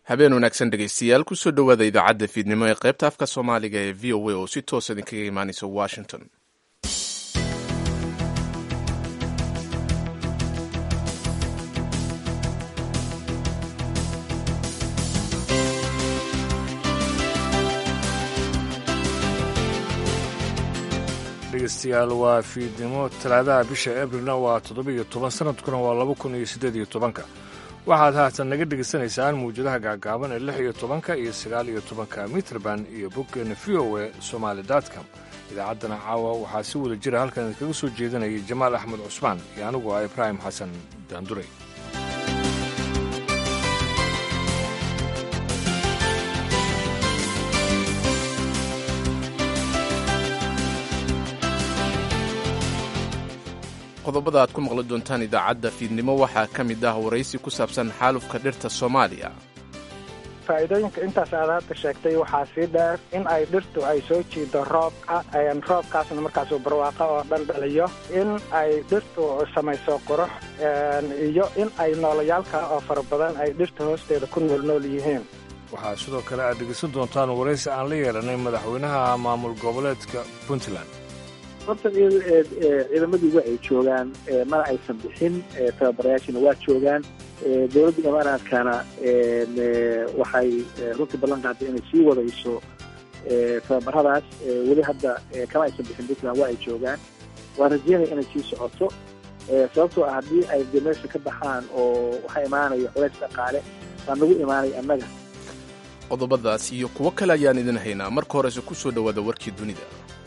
habeen wanaagsan dhegaystayaal kusoo dhowaada idaacadda fiidnimo ee qaybta afka soomaaliga ee v o a oo si toosa idinkaga imaanaysa washington dhegeystayaal waa fiidnimo talaadaha bisha abrilna waa toddobiiyo toban sanadkuna waa laba kun iyo siddeed iyo tobanka waxaad haatan naga dhegaysanaysaan mawjadaha gaagaaban ee lix iyo tobanka iyo sagaal iyo tobanka mitrband iyo boggeena v o e somaali dotcom idaacaddana caawa waxaa si wada jira halkan idinkaga soo jeedanayay jamaal axmed cusmaan iyo anigu ah ibraahim xasan daanduray qodobada aad ku maqli doontaan idaacadda fiidnimo waxaa ka mid ah waraysi ku saabsan xaalufka dhirta soomaaliya faa'iidooyinka intaas aad hadda sheegtay waxaa sii dheer in ay dhirtu ay soo jiido roobka roobkaasna markaasuu barwaaqo oo dhan dhaliyo in ay dhirtu samayso qurux iyo in ay noolayaalka oo fara badan ay dhirta hoosteeda ku nool nool yihiin waxaa sidoo kale aad dhegaysan doontaan waraysi aan la yeelanay madaxweynaha maamul goboleedka puntland horta ciidamadii waa ay joogaan mana aysan bixin tababarayaashina waa joogaan dowladda imaaraadkana waxay runtii ballan qaaday inay sii wadayso tababaradaas weli hadda kama aysan bixin puntland waa ay joogaan waa rajeynaya inay sii socoto sababtoo ah haddii ay de meesha ka baxaan oo waxaa imaanaya culays dhaqaale baa nagu imaanaya annaga qodobadaas iyo kuwo kale ayaan idin haynaa marka horese ku soo dhowaada warkii dunida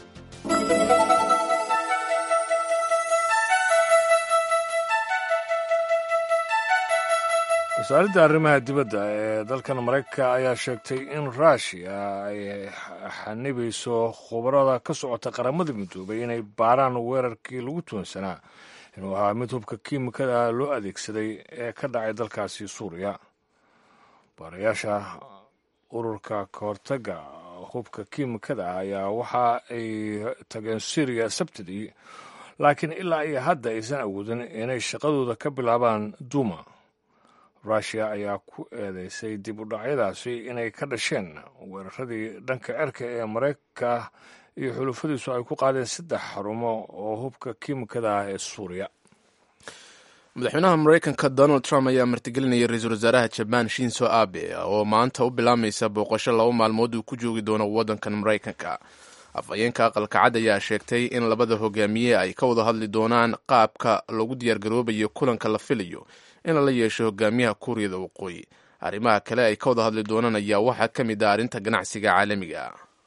wasaaradda arrimaha dibadda ee dalkan maraykanka ayaa sheegtay in ruushiya ay xanibayso khubarada ka socota qaramada midoobay inay baaraan weerarkii lagu tuunsanaa inuu ahaa mid hubka kiimikada loo adeegsaday ee ka dhacay dalkaasi suuriya baarayaasha ururka kahortaga hubka kiimikada ayaa waxa ay tageen syriya sabtidii laakiin ilaa iyo hadda aysan awoodin inay shaqadooda ka bilaabaan duuma ruushiya ayaa ku eedeysay dib u dhacyadaasi inay ka dhasheen weeraradii dhanka cerka ee maraykanka iyo xulufadiisu ay ku qaadeen saddex xarumo oo hubka kiimikada ah ee suuriya madaxweynaha maraykanka donald trump ayaa martigelinaya ra-iisul wasaaraha jabaan shinso abe oo maanta u bilaamaysa booqasho laba maalmood uu ku joogi doono waddankan maraykanka afhayeenka aqalka cad ayaa sheegtay in labada hogaamiye ay ka wada hadli doonaan qaabka lagu diyaargaroobayo kulanka la filayo in lala yeesho hogaamiyaha kuuriyada waqooyi arrimaha kale ay ka wada hadli doonaan ayaa waxaa ka mid ah arrinta ganacsiga caalamiga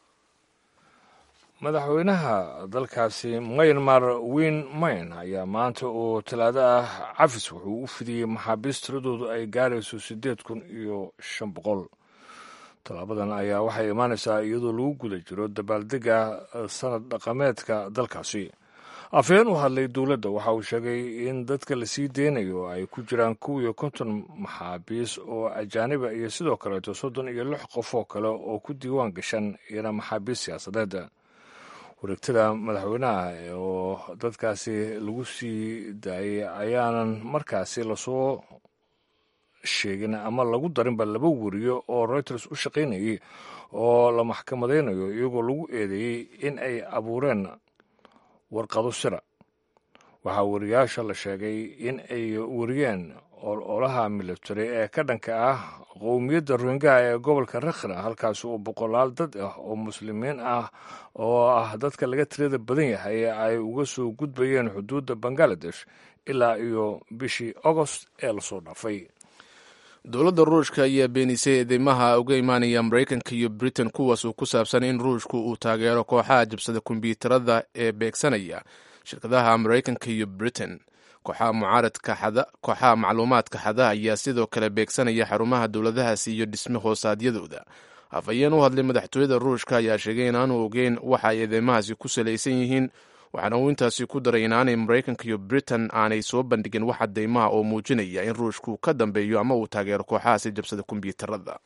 madaxweynaha dalkaasi myanmar win mayn ayaa maanta oo talaado ah cafis wuxuu u fidiyey maxaabiist tiradoodu ay gaarayso siddeed kun iyo shan boqol tallaabadan ayaa waxay imaanaysaa iyadoo lagu guda jiro dabaaldega sanad dhaqameedka dalkaasi afhayeen u hadlay dowladda waxa uu sheegay in dadka la sii deynayo ay ku jiraan kow iyo konton maxaabiis oo ajaaniba iyo sidoo kaleeto soddon iyo lix qof oo kale oo ku diiwaan gashan iyana maxaabiis siyaasadeed wareegtada madaxweynaha oo dadkaasi lagu sii daayay ayaanan markaasi lasoo sheegin ama lagu darinba laba weriyo oo reuters u shaqaynayay oo la maxkamadaynayo iyagoo lagu eedeeyey in ay abuureen warqado sira waxaa wariyaasha la sheegay in ay wariyeen ololaha military ee ka dhanka ah qowmiyadda rohingaha ee gobolka rakhina halkaasi oo boqolaal dad ah oo muslimiin ah oo ah dadka laga tirada badan yahay ay uga soo gudbayeen xuduudda bangaladesh ilaa iyo bishii agost ee lasoo dhaafay dowladda ruushka ayaa beenisay eedeymaha uga imaanaya maraykanka iyo britain kuwaas oo ku saabsan in ruushku uu taageero kooxaha jabsada kombyuutarada ee beegsanaya shirkadaha maraykanka iyo britain kooxaha mucaaradka kooxaha macluumaadka xada ayaa sidoo kale beegsanaya xarumaha dowladahaasi iyo dhisme hoosaadyadooda afhayeen u hadlay madaxtooyada ruushka ayaa sheegay in aanu ogeyn waxa ay eedeymahaasi ku salaysan yihiin waxaana uu intaasi ku daray inaanay maraykanka iyo britain aanay soo bandhigin wax cadeymaha oo muujinaya in ruushku ka dambeeyo ama uu taageero kooxahaasi jabsada kombyuutarada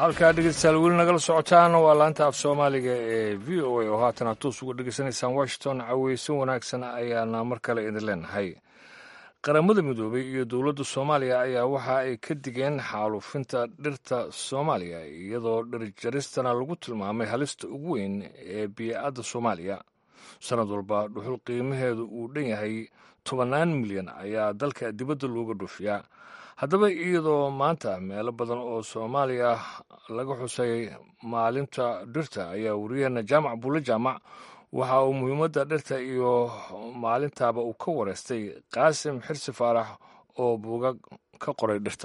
halkaa dhegeystayaal weli nagala socotaan waa laanta af soomaaliga ee v o a oo haatan aad toos uga dhegeysanaysaan washington caweysan wanaagsan ayaana mar kale idin leenahay qaramada midoobay iyo dowladda soomaaliya ayaa waxa ay ka digeen xaalufinta dhirta soomaaliya iyadoo dhirjaristana lagu tilmaamay halista ugu weyn ee bii'adda soomaaliya sanad walba dhuxul qiimaheedu uu dhan yahay tobannaan milyan ayaa dalka dibadda looga dhoofiyaa haddaba iyadoo maanta meelo badan oo soomaaliya laga xusay maalinta dhirta ayaa wariyaheena jaamac buulle jaamac waxa uu muhiimadda dhirta iyo maalintaaba uu ka wareystay qaasim xirsi faarax oo buugag ka qoray dhirta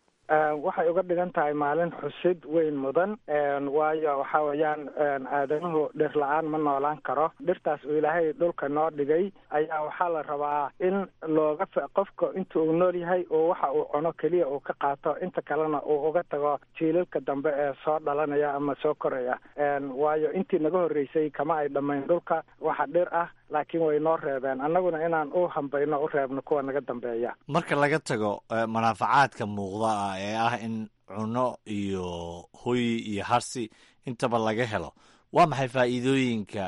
waxay uga dhigan tahay maalin xusid weyn mudan waayo waxa weeyaan aadanuhu dhir la-aan ma noolaan karo dhirtaas uu ilaahay dhulka noo dhigay ayaa waxaa la rabaa in looga qofka inta uu nool yahay oo waxa uu cuno keliya uu ka qaato inta kalena uu uga tago jiilalka dambe ee soo dhalanaya ama soo koraya waayo intii naga horreysay kama ay dhammayn dhulka waxa dhir ah laakiin way noo reebeen annaguna inaan u hambayno u reebno kuwa naga dambeeya marka laga tago manaafacaadka muuqda ah ee ah in cunno iyo hoy iyo harsi intaba laga helo waa maxay faa'iidooyinka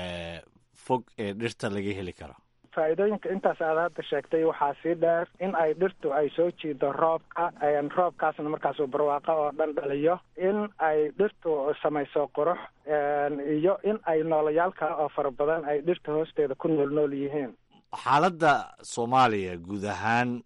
fog ee dhirta laga heli karo faa'iidooyinka intaas aad hadda sheegtay waxaa sii dheer in ay dhirtu ay soo jiido roobka roobkaasna markaasuu barwaaqo oo dhan dhaliyo in ay dhirtu samayso qurux iyo in ay noolayaal kale oo fara badan ay dhirta hoosteeda ku nool nool yihiin xaaladda soomaaliya guud ahaan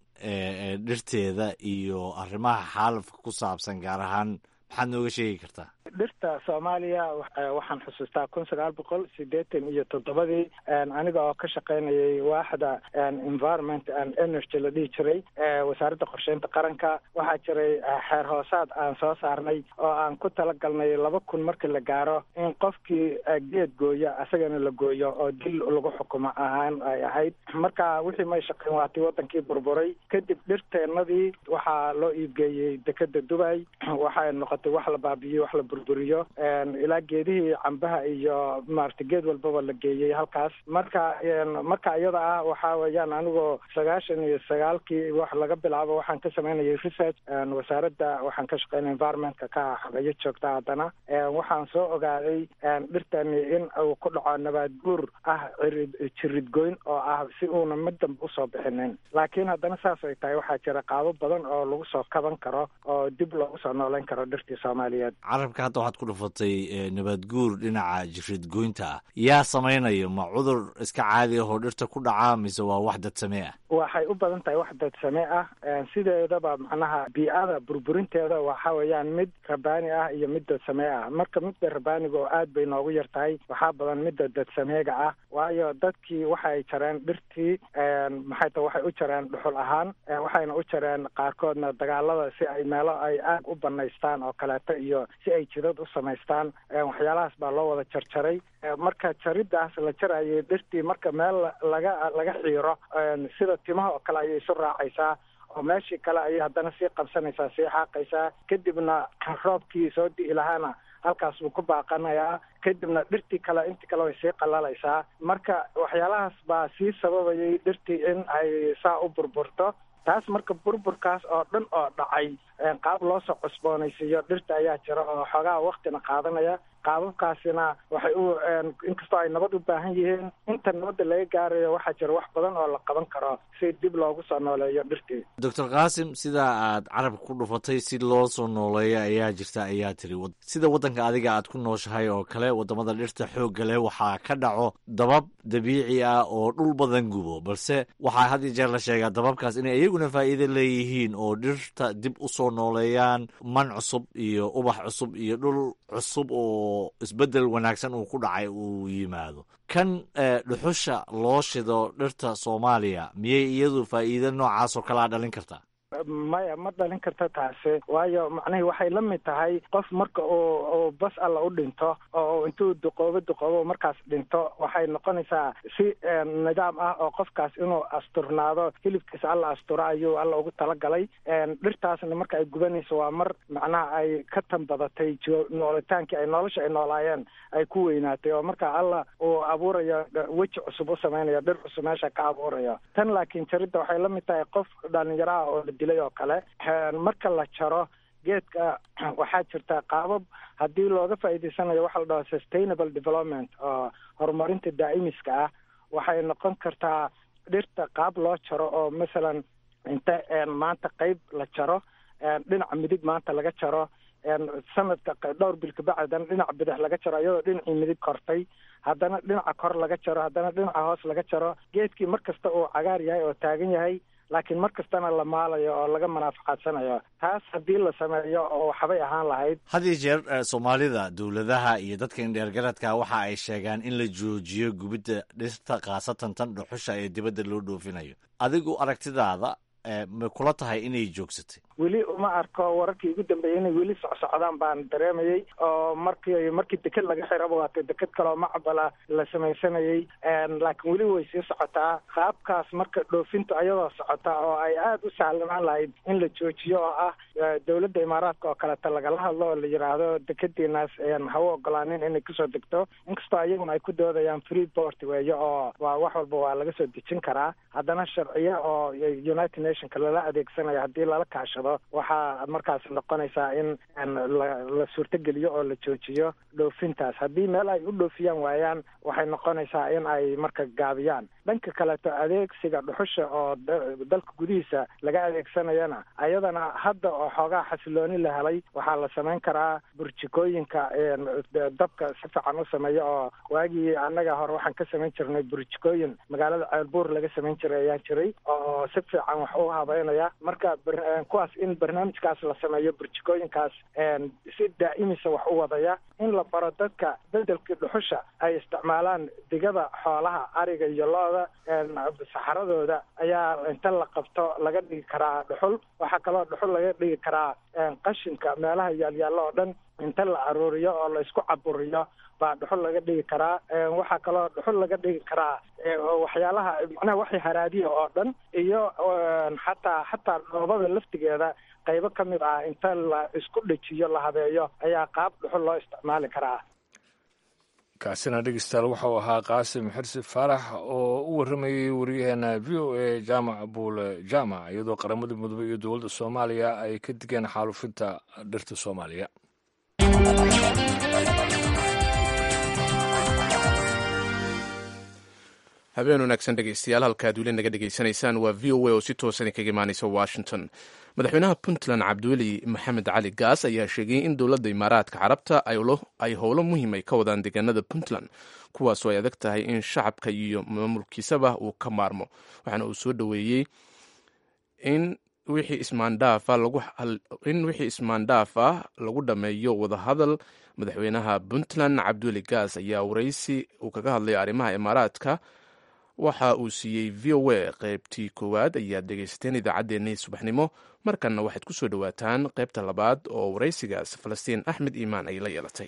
dhirteeda iyo arrimaha xaalafka ku saabsan gaar ahaan maxaad nooga sheegi kartaa dhirta soomaaliya waxaan xusuustaa kun sagaal boqol sideetan iyo toddobadii aniga oo ka shaqaynayay waaxda environment and energy la dhihi jiray wasaaradda qorsheynta qaranka waxaa jiray xeer hoosaad aan soo saarnay oo aan ku talagalnay laba kun markii la gaaro in qofkii geed gooya asagana la gooyo oo dil lagu xukumo ahaan ay ahayd marka wixii may shaqayn waatay wadankii burburay kadib dhirteennadii waxaa loo iibgeeyey dekeda dubay waxay noqotay wax la baabiiyey wax la burburiyo ilaa geedihii cambaha iyo maarata geed walbaba la geeyey halkaas marka marka iyada ah waxa weeyaan anigoo sagaashan iyo sagaalkii wax laga bilaabo waxaan ka samaynayay research wasaaradda waxaan ka shaqeynay environmentka ka xabeeyo joogta haddana waxaan soo ogaaday dhirtani in uu ku dhaco nabaad guur ah cirid jiridgoyn oo ah si uuna mid dambe usoo bixinin laakiin haddana saas ay tahay waxaa jira qaabo badan oo lagu soo kaban karo oo dib loogu soo nooleyn karo dhirtii soomaaliyeed carabka hadda waxaad ku dhufatay nabaad guur dhinaca jiridgoynta ah yaa samaynayo ma cudur iska caadi ahoo dhirta ku dhaca mise waa wax dadsamee ah waxay u badan tahay wax dadsamee ah sideedaba macnaha bii-ada burburinteeda waxa weeyaan mid rabaani ah iyo mid dadsamee ah marka midda rabaaniga oo aad bay noogu yar tahay waxaa badan midda dadsameega ah waayo dadkii waxay jareen dhirtii maxay tahay waxay u jareen dhuxul ahaan waxayna u jareen qaarkoodna dagaalada si ay meelo ay aag u banaystaan oo kaleeto iyo si ay jidad u samaystaan waxyaalahaas baa loo wada jarjaray marka jariddaas la jarayay dhirtii marka meel laga laga xiiro sida timaha oo kale ayay isu raacaysaa oo meeshii kale ayay haddana sii qabsanaysaa sii xaaqaysaa kadibna roobkii soo di'i lahaana halkaas buu ku baaqanayaa kadibna dhirtii kale intii kale way sii qallalaysaa marka waxyaalahaas baa sii sababayay dhirtii in ay saa u burburto taas marka burburkaas oo dhan oo dhacay qaab loo soo cusboonaysiiyo dhirta ayaa jira oo xoogaa waktina qaadanaya qaababkaasina waxay u inkastoo ay nabad u baahan yihiin inta nabadda laga gaarayo waxaa jira wax badan oo la qaban karo si dib loogu soo nooleeyo dhirtii doctor qaasim sidaa aad carabka ku dhufatay si loo soo nooleeyo ayaa jirta ayaa tiri sida waddanka adiga aad ku nooshahay oo kale waddamada dhirta xoogga leh waxaa ka dhaco dabab dabiici ah oo dhul badan gubo balse waxaa had iyo jeer la sheegaa dababkaas inay iyaguna faa'iido leeyihiin oo dhirta dib u soo nooleeyaan man cusub iyo ubax cusub iyo dhul cusub oo isbeddel wanaagsan uu ku dhacay uu yimaado kan dhuxusha loo shido dhirta soomaaliya miyay iyadu faa'iido noocaas oo kalea dhalin kartaa maya ma dhalin karta taasi waayo macnihii waxay la mid tahay qof marka uu uu bas alla u dhinto oo intuu duqoobo duqoobo markaas dhinto waxay noqonaysaa si nidaam ah oo qofkaas inuu asturnaado hilibkiisa alla asturo ayuu alla ugu talagalay dhirtaasna marka ay gubanayso waa mar macnaha ay ka tanbadatay noolitaankii ay nolosha ay noolaayeen ay ku weynaatay oo marka alla uu abuurayo weji cusub u samaynayo dhir cusub meesha ka abuurayo tan laakiin jaridda waxay la mid tahay qof dhalinyaro ah oo la dilay oo kale marka la jaro geedka waxaa jirta qaabab haddii looga faa'iidaysanayo waxa la dhaho sustainable development oo horumarinta daa'imiska ah waxay noqon kartaa dhirta qaab loo jaro oo masalan inta maanta qeyb la jaro dhinaca midig maanta laga jaro sanadka dhowr bil kabacdan dhinaca bidix laga jaro iyadoo dhinacii midig kortay haddana dhinaca kor laga jaro haddana dhinaca hoos laga jaro geedkii mar kasta uu cagaar yahay oo taagan yahay laakiin mar kastana la maalayo oo laga manaafacadsanayo taas haddii la sameeyo oo waxbay ahaan lahayd had iyo jeer soomaalida dowladaha iyo dadka indheergaradka waxa ay sheegaan in la joojiyo gubidda dhirta khaasatan tan dhuxusha ee dibadda loo dhoofinayo adigu aragtidaada ma kula tahay inay joogsatay weli uma arko wararkii ugu dambeeyey inay weli socsocdaan baan dareemayey oo markii markii deked laga xiraba waata deked kaloo macbala la samaysanayey laakiin weli way sii socotaa qaabkaas marka dhoofintu ayadoo socota oo ay aada u sahlanaan lahayd in la joojiyo oo ah dowladda imaaraadka oo kaleta lagala hadlo oo la yidhaahdo dekediinaas ha u ogolaanin inay kusoo degto inkastoo iyaguna ay ku doodayaan free port weeye oo waa wax walba waa laga soo dejin karaa haddana sharciyo oo united nationka lala adeegsanayo haddii lala kaashado waxaa markaas noqonaysaa in la suurtogeliyo oo la joojiyo dhoofintaas haddii meel ay u dhoofiyaan waayaan waxay noqonaysaa in ay marka gaabiyaan dhanka kaleto adeegsiga dhuxusha oo dalka gudihiisa laga adeegsanayana ayadana hadda oo xoogaa xasilooni la helay waxaa la samayn karaa burjikooyinka dabka si fiican u sameeya oo waagii annaga hore waxaan ka samayn jirnay burjikooyin magaalada ceelbuur laga samayn jiray ayaa jiray oo si fiican wax u habeynaya marka kuwaas in barnaamijkaas la sameeyo burjikooyinkaas si daa'imisa wax u wadaya in la baro dadka bedelkii dhuxusha ay isticmaalaan digada xoolaha ariga iyo lo-da saxaradooda ayaa inta la qabto laga dhigi karaa dhuxul waxaa kaloo dhuxul laga dhigi karaa qashinka meelaha yaalyaallo oo dhan inta la aruuriyo oo la isku caburiyo baa dhuxul laga dhigi karaa waxaa kaloo dhuxul laga dhigi karaa waxyaalaha macnaha waxay haraadiya oo dhan iyo xataa xataa dhoobada laftigeeda qaybo ka mid ah inta la isku dhejiyo la habeeyo ayaa qaab dhuxul loo isticmaali karaa kaasina dhegeystayaal waxau ahaa qaasim xirsi faarax oo u warramayey wariyaheena v o a jaamac buule jaamac iyadoo qaramada mudoobe iyo dowladda soomaaliya ay ka digeen xaalufinta dhirta soomaaliya habeen wanaagsan dhegeystayaal halkaad weli naga dhegeysanaysaan waa v o a oo si toosan kaga imaaneysa washington madaxweynaha puntland cabdiweli maxamed cali gaas ayaa sheegay in dowladda imaaraadka carabta ay howlo muhiim ay ka wadaan deegaanada puntland kuwaasoo ay adag tahay in shacabka iyo maamulkiisaba uu ka maarmo waxaana uu soo dhoweeyey in wixii ismaandhaaf ah lagu dhammeeyo wadahadal madaxweynaha puntland cabdiweli gaas ayaa waraysi uu kaga hadlay arrimaha imaaraadka waxa uu siiyey v o a qaybtii koowaad ayaad dhegaysateen idaacaddeenii subaxnimo markanna waxaad ku soo dhowaataan qaybta labaad oo waraysigaas falastiin axmed iimaan ay la yeelatay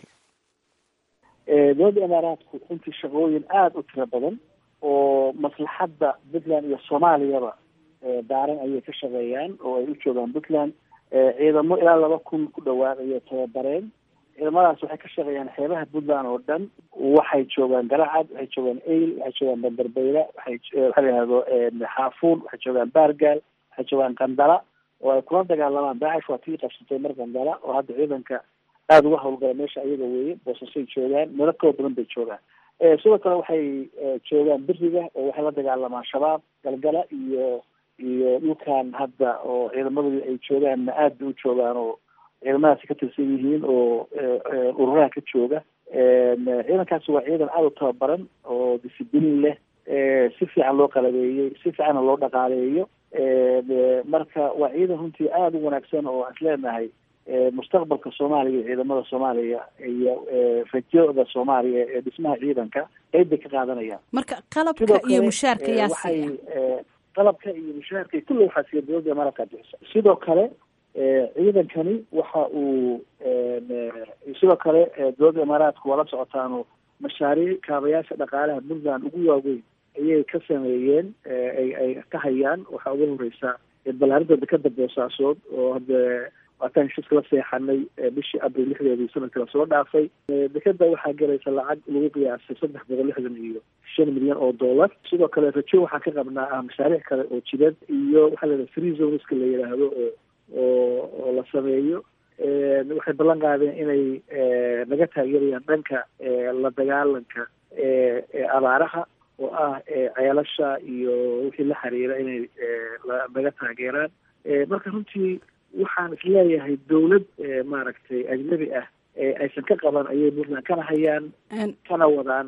dowladda imaaraadku runtii shaqooyin aada u tiro badan oo maslaxadda puntland iyo soomaaliyaba daaran ayay ka shaqeeyaan oo ay u joogaan puntland ciidamo ilaa laba kun ku dhawaad ayay tababareen ciidamadaas waxay ka shaqeeyaan xeebaha puntland oo dhan waxay joogaan garacad waxay joogaan eyl waxay joogaan banderbeyla waxay waxa la yihahdo xaafuun waxay joogaan baargaal waxay joogaan qandala oo ay kula dagaalamaan daacish waa tii qabsatay mar qandala oo hadda ciidanka aada uga hawlgala meesha ayaga weeye boosasay joogaan meelo kala badan bay joogaan sidoo kale waxay joogaan beriga oo waxay la dagaalamaan shabaab galgala iyo iyo dhulkan hadda oo ciidamadooda ay joogaanna aad bay u joogaan oo ciidamadaasi ka tirsan yihiin oo ururaha ka jooga ciidankaasi waa ciidan aada u tababaran oo discibliin leh si fiican loo qalabeeyey si fiicanna loo dhaqaaleeyo marka waa ciidan runtii aada u wanaagsan oo aan isleenahay mustaqbalka soomaaliya iyo ciidamada soomaaliya iyo rajada soomaaliya ee dhismaha ciidanka qeyb bay ka qaadanayaan marka qalabka iyo mushaarka yaa waxay qalabka iyo mushaarka kulli waxaa siiya dowladda imaaraadka bixisa sidoo kale ciidankani waxa uu sidoo kale dowladda imaaraadku waa la socotaano mashaariic kaabayaasha dhaqaalaha puntland ugu waaweyn ayay ka sameeyeen ay ay ka hayaan waxaa ugu horeysa balaarinta dekada boosaasood oo hadda waataan heshiiska la seexanay bishii abril lixdeedii sanadkii lasoo dhaafay dekeda waxaa galaysa lacag lagu qiyaasay saddex boqol lixdan iyo shan milyan oo dollar sidoo kale rajo waxaan ka qabnaa ah mashaariic kale oo jidad iyo waxaa la yidhaha free zoneska la yidhaahdo oo oo oo la sameeyo waxay ballan qaadeen inay naga taageerayaan dhanka la dagaalanka abaaraha oo ah ceelasha iyo wixii la xiriira inay naga taageeraan marka runtii waxaan isleeyahay dawlad maaragtay ajnabi ah aysan ka qaban ayay puntland kana hayaan kana wadaan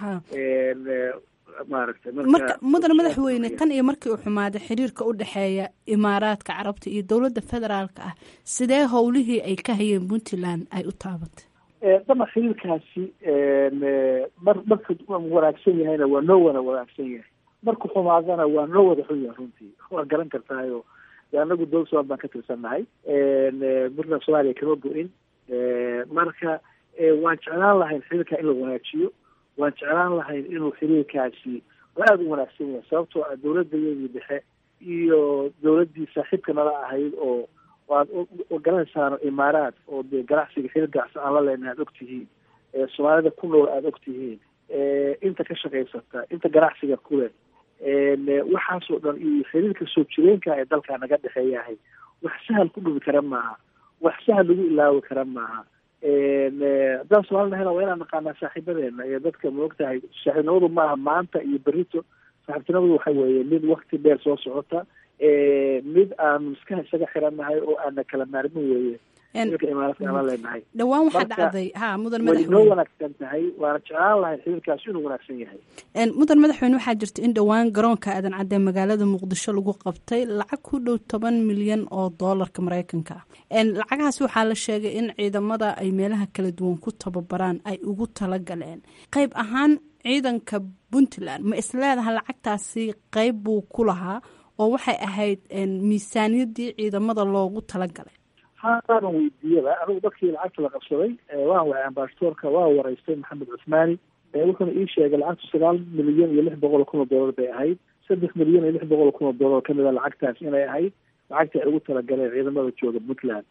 maaragtay marka mudane madaxweyne tan iyo markii uu xumaaday xiriirka u dhexeeya imaaraadka carabta iyo dowladda federaalka ah sidee howlihii ay ka hayeen puntland ay u taabatay dama xiriirkaasi mar marka wanaagsan yahayna waa noo wada wanaagsan yahay marku xumaadana waa noo wada xun yahay runtii waa garan kartaayo anagu dowlad somaal baan ka tirsannahay puntland soomaaliya kama go-in marka waan jeclaan lahayn xiriirka in la wanaajiyo waan jeclaan lahayn inuu xiriirkaasi oo aada u wanaagsan yahay sababtoo ah dowladayadii dhexe iyo dowladdii saaxiibka nala ahayd oo waad garanaysaano imaaraad oo dee ganacsiga xiriir ganacsi aan la leenahay aad ogtihiin soomaalida ku nool aada ogtihiin inta ka shaqaysata inta ganacsiga kuleh waxaasoo dhan iyo xiriirka soo jireenka ee dalkaa naga dhexeeyahay wax sahal ku dhubi kara maaha wax sahal lagu ilaawi kara maaha haddaan soomali nahayna waa inaan naqaanaa saaxiibadeena iyo dadka ma ogtahay saaxiibnimadu maaha maanta iyo berito saaxiibtinimadu waxa weeye mid wakti dheer soo socota mid aanu iska isaga xirannahay oo aana kala maarmin weeye xiriirka imaaraadka aan la leenahay dhawaan waxaa dhacday ha mudan way noo madaxweyne wanaagsan tahay waana jeclaan lahay xiriirkaasi inuu wanaagsan yahay mudan madaxweyne waxaa jirta in dhowaan garoonka aadan cadde magaalada muqdisho lagu qabtay lacag ku dhow toban milyan oo doolarka mareykanka ah lacagahaas waxaa la sheegay in ciidamada ay meelaha kala duwan ku tababaraan ay ugu talagaleen qayb ahaan ciidanka puntland ma isleedaha lacagtaasi qayb buu ku lahaa oo waxay ahayd miisaaniyadii ciidamada loogu talagalay haanan weydiiyaba anigu dadkii lacagta la qabsaday waan waay ambasadoorka waa wareystay maxamed cusmaani wuxuuna ii sheegay lacagtu sagaal milyan iyo lix boqol oo kun oo doolar bay ahayd saddex milyan iyo lix boqol oo kun oo doolar kamid a lacagtaas inay ahayd lacagta ay ugu talagaleen ciidamada jooga puntland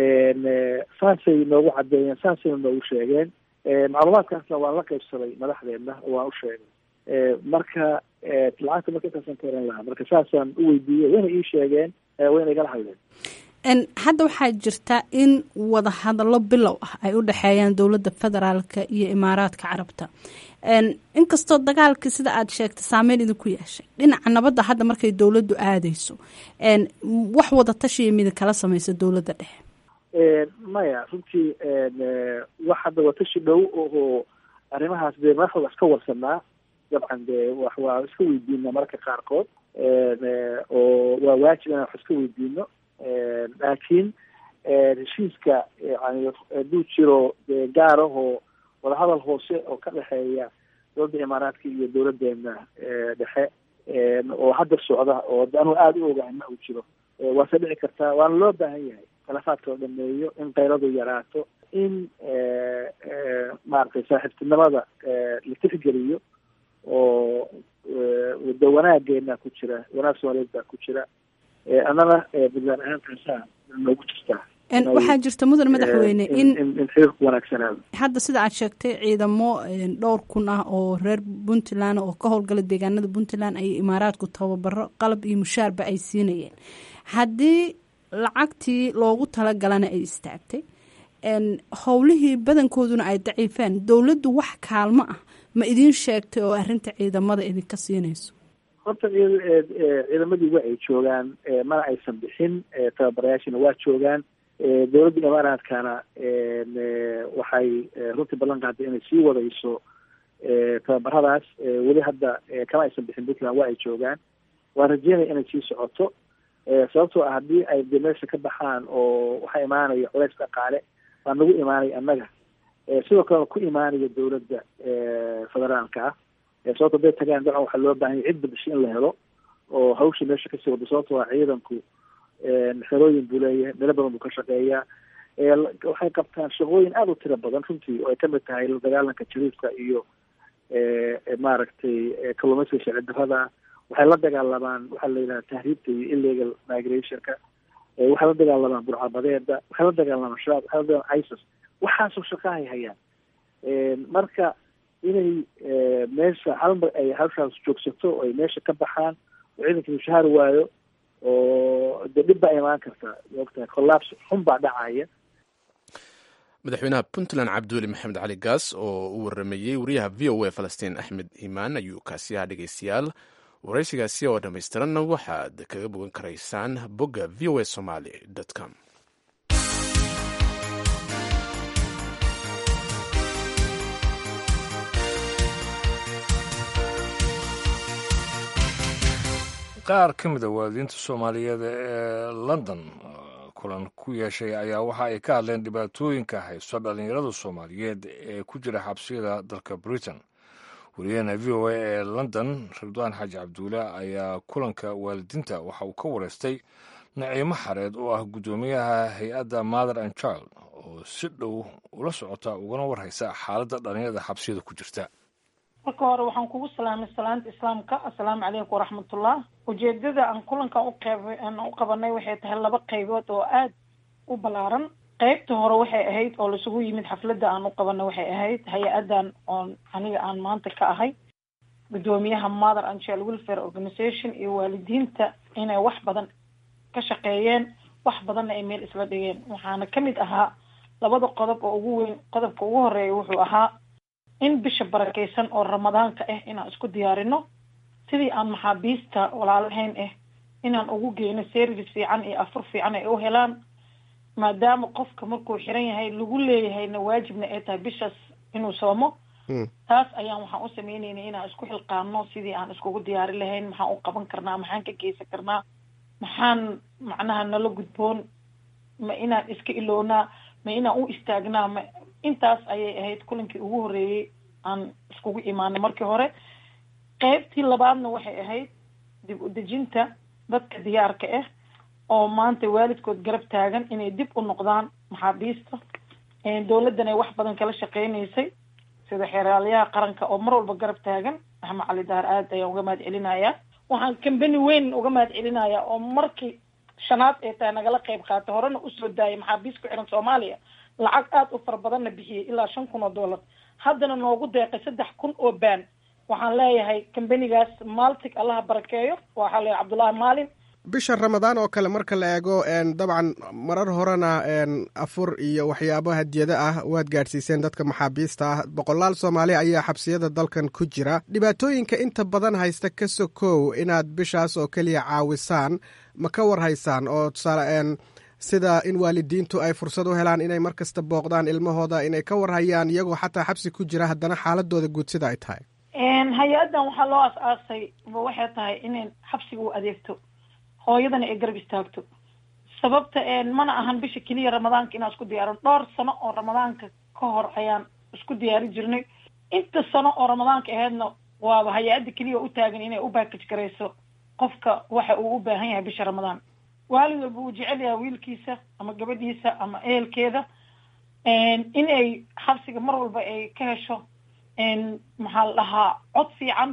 saasay noogu cadeeyeen saasayna noogu sheegeen macluumaadkaasna waan la qaybsaday madaxdeedna oo waan u sheegay marka lacagta marka intaasaan ka oran lahaa marka saasaan u weydiiyey wayna ii sheegeen wayna igala hadleen hadda waxaa jirta in wadahadallo bilow ah ay u dhexeeyaan dowladda federaalka iyo imaaraadka carabta inkastoo dagaalkii sida aad sheegtay saameyn idinku yeeshay dhinaca nabadda hadda markay dowladdu aadeyso wax wada tashiya midin kala samaysa dowladda dhexe maya runtii wax hadda watashi dhow oo arrimahaas dee madaxda waa iska warsanaa dabcan dee wax waa iska weydiina mararka qaarkood oo waa waajib inaan wax iska weydiino laakiin heshiiska yani hadduu jiro dee gaar ahoo wadahadal hoose oo ka dhexeeya dowladda imaaraadka iyo dowladeena dhexe oo hadda socda oo anugu aada u ogahay ma uu jiro waase dhici kartaa waana loo baahan yahay khilaafaadka la dhameeyo in kayradu yaraato in maaragtay saaxiibtinimada la tixgeliyo oo de wanaageena ku jira wanaag soomaaliyeed baa ku jira annana puntland ahaan taasaa noogu jirtaa waxaa jirta mudan madaxweyne in in xiriirku wanaagsanaado hadda sida aad sheegtay ciidamo dhowr kun ah oo reer puntland oo ka howlgala deegaanada puntland ayay imaaraadku tababaro qalab iyo mushaarba ay siinayeen haddii lacagtii loogu talagalana ay istaagtay howlihii badankooduna ay daciifeen dowladdu wax kaalmo ah ma idiin sheegtay oo arrinta ciidamada idinka siinayso horta ciidamadii waa ay joogaan mana aysan bixin tababarayaashina waa joogaan dowladda imaaraadkana waxay runtii ballan qaaday inay sii wadayso tababaradaas weli hadda kama aysan bixin puntland waa ay joogaan waan rajeynaya inay sii socoto sababtoo ah haddii ay de meesha ka baxaan oo waxaa imaanaya culays dhaqaale waa nagu imaanaya annaga sidoo kalena ku imaanaya dowladda federaalka ah sababto haday tagaan dabcan waxaa loo baahanya cid badasho in la helo oo hawsha meesha kasii wado sababto ah ciidanku xerooyin buu leeyahay meelo badan buu ka shaqeeyaa waxay qabtaan shaqooyin aada u tiro badan runtii oo ay kamid tahay la dagaalanka jariifka iyo maaragtay kalluumaysiga sharci darrada waxay la dagaalamaan waxaa la yidhaha tahriibta iyo illegal migrationka waxay la dagaalamaan burcabadeeda waxay la dagaalamaan shabaab waxay la dagaalamaan isis waxaasoo shaqahay hayaan marka inay meesha halmar ay hawshaas joogsato oo ay meesha ka baxaan oo ciidanka mushahaar waayo oo de dhib baa imaan karta maogtahay collapse xun baa dhacaya madaxweynaha puntland cabdiweli maxamed cali gaas oo u waramayey wariyaha v o a falastiin axmed iimaan ayuu kaasi ahaa dhegeystayaal waraysigaasi oo dhammaystiranna waxaad kaga bogan karaysaan bogga v o a somaly com qaar ka mid a waalidiinta soomaaliyeed ee london kulan ku yeeshay ayaa waxa ay ka hadleen dhibaatooyinka haysto dhallinyarada soomaaliyeed ee ku jira xabsiyada dalka britain wariyaheena v o a ee london ridwaan xaaji cabduule ayaa kulanka waalidiinta waxa uu ka wareystay naciimo xareed oo ah guddoomiyaha hay-adda mother and child oo si dhow ula socota ugana warhaysa xaaladda dhallinyarada xabsiyada ku jirta marka hore waxaan kugu salaamay salaanta islaamka assalaamu calaykum waraxmatullah ujeedada aan kulankan uqeyb aan u qabanay waxay tahay laba qaybood oo aada u ballaaran qeybta hore waxay ahayd oo laisugu yimid xafladda aan u qabanay waxay ahayd hay-addan oon aniga aan maanta ka ahay guddoomiyaha mother and child welfare organization iyo waalidiinta inay wax badan ka shaqeeyeen wax badanna ay meel isla dhigeen waxaana ka mid ahaa labada qodob oo ugu weyn qodobka ugu horeeya wuxuu ahaa in bisha barakeysan oo ramadaanka ah inaan isku diyaarino sidii aan maxaabiista walaalahayn ah inaan ugu geyno service fiican iyo afur fiican ay u helaan maadaama qofka markuu xiran yahay lagu leeyahayna waajibna ay tahay bishaas inuu soomo taas ayaan waxaan u sameyneynay inaan isku xilqaano sidii aan iskugu diyaari lahayn maxaan u qaban karnaa maxaan ka geysan karnaa maxaan macnaha nala gudboon ma inaan iska ilownaa ma inaan u istaagnaa ma intaas ayay ahayd kulankii ugu horreeyey aan iskugu imaanay markii hore qeybtii labaadna waxay ahayd dib u dejinta dadka diyaarka ah oo maanta waalidkood garab taagan inay dib u noqdaan maxaabiista dowladdan ay wax badan kala shaqeynaysay sida xeeraalyaha qaranka oo mar walba garab taagan axmed cali daar aad ayaan uga mahad celinayaa waxaan kambani weyn uga mahad celinayaa oo markii shanaad ee tahay nagala qeyb qaatay horena usoo daayay maxaabiis ku xiran soomaaliya lacag aada u fara badanna bixiyey ilaa shan kun oo dollar haddana noogu deeqay saddex kun oo baan waxaan leeyahay kambanigaas maltig allaha barakeeyo waxaa leeyahay cabdullaahi maalin bisha ramadaan oo kale marka la eego dabcan marar horena afur iyo waxyaabo hadiyado ah waad gaadhsiiseen dadka maxaabiista ah boqolaal soomaali ayaa xabsiyada dalkan ku jira dhibaatooyinka inta badan haysta ka sokow inaad bishaas oo keliya caawisaan ma ka war haysaan oo tusaale sida in waalidiintu ay fursad u helaan inay mar kasta booqdaan ilmahooda inay ka warhayaan iyagoo xataa xabsi ku jira haddana xaaladooda guud sida ay tahay hay-addan waxaa loo as-aasay waxay tahay inay xabsiga u adeegto hooyadana ay garab istaagto sababta mana ahan bisha keliya ramadaanka inaan isku diyaarin dhowr sano oo ramadaanka ka hor ayaan isku diyaari jirnay inta sano oo ramadaanka ahaydna waaba hay-adda keliya u taagan inay u baakaj garayso qofka waxa uu u baahan yahay bisha ramadaan waalid walba uu jecel yahay wiilkiisa ama gabadhiisa ama ehelkeeda in ay xabsiga mar walba ay ka hesho maxaa la dhahaa cod fiican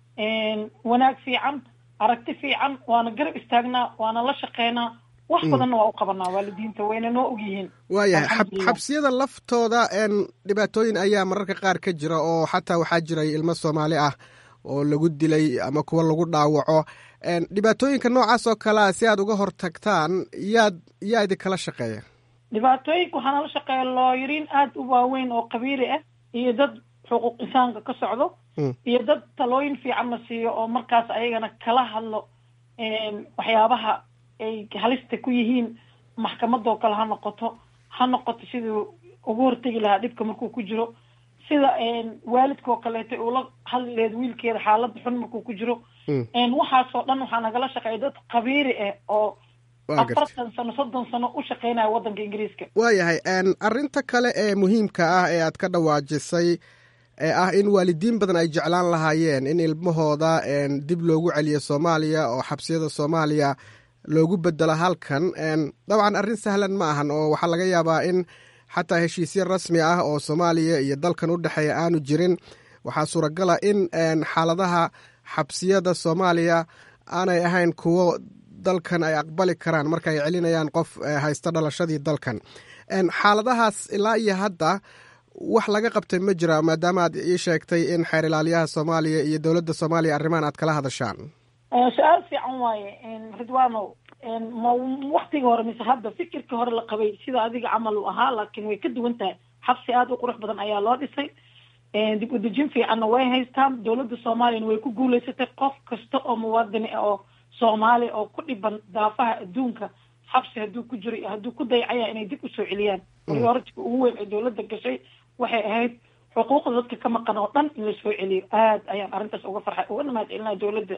wanaag fiican aragti fiican waana garab istaagnaa waana la shaqeynaa wax badanna waa u qabanaa waalidiinta wayna noo ogyihiin waayahay xabsiyada laftooda dhibaatooyin ayaa mararka qaar ka jira oo xataa waxaa jiray ilmo soomaali ah oo lagu dilay ama kuwa lagu dhaawaco dhibaatooyinka noocaas oo kalea si aad uga hortagtaan yaad yaa idinkala shaqeeya dhibaatooyinka waxaa nala shaqeeya looyariin aada u waaweyn oo qabiili ah iyo dad xuquuq insaanka ka socdo iyo dad talooyin fiican la siiyo oo markaas ayagana kala hadlo waxyaabaha ay halista ku yihiin maxkamadoo kale ha noqoto ha noqoto siduu ugu hortegi lahaa dhibka markuu ku jiro sida waalidkoo kaleeto ula hadli laheed wiilkeeda xaalada xun markuu ku jiro waxaasoo dhan waxaa nagala shaqeeya dad qabiiri ah oo afartan sano soddon sano u shaqeynaya waddanka ingiriiska waayahay arrinta kale ee muhiimka ah ee aad ka dhawaajisay ee ah in waalidiin badan ay jeclaan lahaayeen in ilmahooda dib loogu celiyo soomaaliya oo xabsiyada soomaaliya loogu bedelo halkan dabcan arrin sahlan ma ahan oo waxaa laga yaabaa in xataa heshiisyo rasmi ah oo soomaaliya iyo dalkan u dhexeeya aanu jirin waxaa suuragala in xaaladaha xabsiyada soomaaliya aanay ahayn kuwo dalkan ay aqbali karaan marka ay celinayaan qof haysta dhalashadii dalkan xaaladahaas ilaa iyo hadda wax laga qabtay ma jira maadaama aad ii sheegtay in xeer ilaaliyaha soomaaliya iyo dowladda soomaaliya arrimahan aad kala hadashaan su-aal fiican waaye ridwano ma waktigii hore mise hadda fikirkii hore la qabay sida adiga camal uu ahaa laakiin way ka duwan tahay xabsi aada u qurux badan ayaa loo dhisay dib u dejin fiicanna way haystaan dowladda soomaaliyana way ku guuleysatay qof kasta oo muwaadini ah oo soomaali oo ku dhiban daafaha adduunka xabsi hadduu ku jiro iyo hadduu ku dayacaya inay dib usoo celiyaan prioritiga ugu weyn ee dowladda gashay waxay ahayd xuquuqda dadka ka maqan oo dhan in lasoo celiyo aad ayaan arrintaas uga farxay ugana mahad celinaya dowladda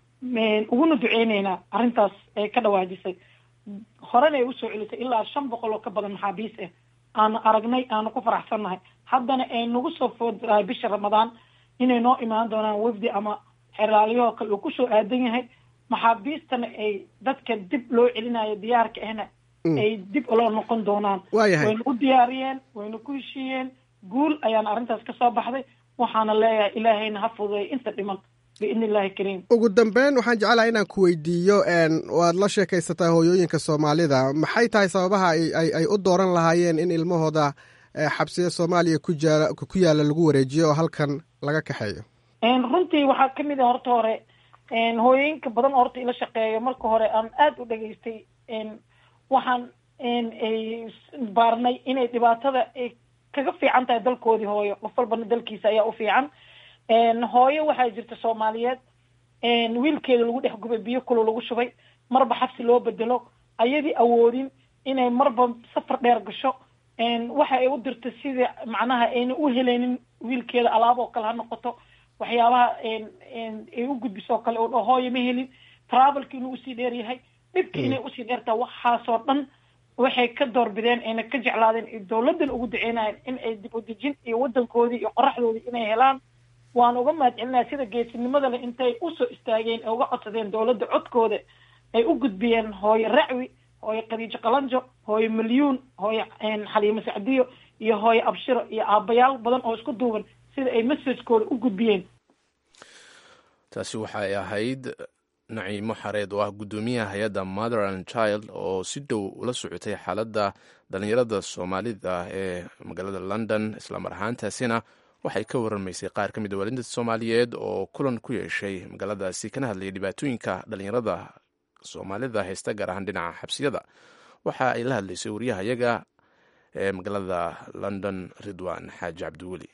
uguna duceyneynaa arrintaas ay ka dhawaajisay horena ay usoo celisay ilaa shan boqol oo ka badan maxaabiis ah aanu aragnay aanu ku faraxsannahay haddana ay nagu soo fooddahay bisha ramadaan inay noo imaan doonaan wafdi ama xeraaliyahoo kale uu kusoo aadan yahay maxaabiistana ay dadka dib loo celinayo diyaarka ahna ay dib loo noqon doonaan waayahay wayna u diyaariyeen wayna ku heshiiyeen guul ayaana arrintaas ka soo baxday waxaana leeyahay ilaahayna ha fududeeyo inta dhiman biidni illahi kariim ugu dambeyn waxaan jeclahay inaan ku weydiiyo waad la sheekaysataa hooyooyinka soomaalida maxay tahay sababaha ay ay u dooran lahaayeen in ilmahooda xabsiya soomaaliya ku jaala ku yaala lagu wareejiyo oo halkan laga kaxeeyo runtii waxaa kamid a horta hore hooyooyinka badan oo horta ila shaqeeyo marka hore aan aada u dhageystay waxaan ay baarnay inay dhibaatada ay kaga fiican tahay dalkoodii hooyo qof walbana dalkiisa ayaa u fiican hooyo waxaa jirta soomaaliyeed wiilkeeda lagu dhex gubay biyo kulo lagu shubay marba xabsi loo bedelo ayadii awoodin inay marba safar dheer gasho waxa ay u dirta sidii macnaha ayna u helaynin wiilkeeda alaab oo kale ha noqoto waxyaabaha ay u gudbisoo kale oo hooyo ma helin travelki inuu usii dheer yahay dhibka inay usii dheertaha waxaasoo dhan waxay ka doorbideen ayna ka jeclaadeen dowladdan ugu duceynayeen in ay dib u dejin iyo waddankoodii iyo qoraxdoodii inay helaan waan uga mahad celinaya sida geesinimada leh intay usoo istaageen ee uga codsadeen dowladda codkooda ay u gudbiyeen hooyo racwi hooyo khadiijo qalanjo hooyo milyuun hooyo xaliimo sacdiyo iyo hooyo abshiro iyo aabayaal badan oo isku duuban sida ay messagekooda u gudbiyeen taasi waxay ahayd naciimo xareed oo ah guddoomiyaha hay-adda mother and child oo si dhow ula socotay xaaladda dhallinyarada soomaalida ee magaalada london islamar ahaantaasina waxay ka waramaysay qaar ka mid a waalidinta soomaaliyeed oo kulan ku yeeshay magaaladaasi kana hadlayay dhibaatooyinka dhallinyarada soomaalida haysta gaar ahaan dhinaca xabsiyada waxa ay la hadlaysay wariyahayaga ee magaalada london ridwan xaaji cabdiweli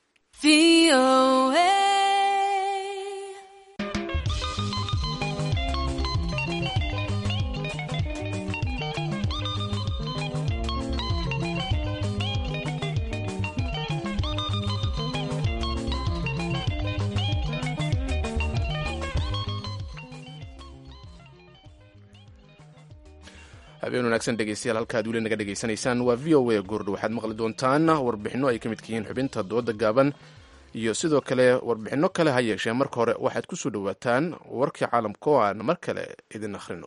habeen wanaagsan dhegeystayaal halkaad weli naga dhegeysanaysaan waa v o a goordho waxaad maqli doontaan warbixinno ay ka midka yihiin xubinta dooda gaaban iyo sidoo kale warbixinno kale ha yeeshee marka hore waxaad ku soo dhowaataan warkii caalamka oo aan mar kale idin akhrino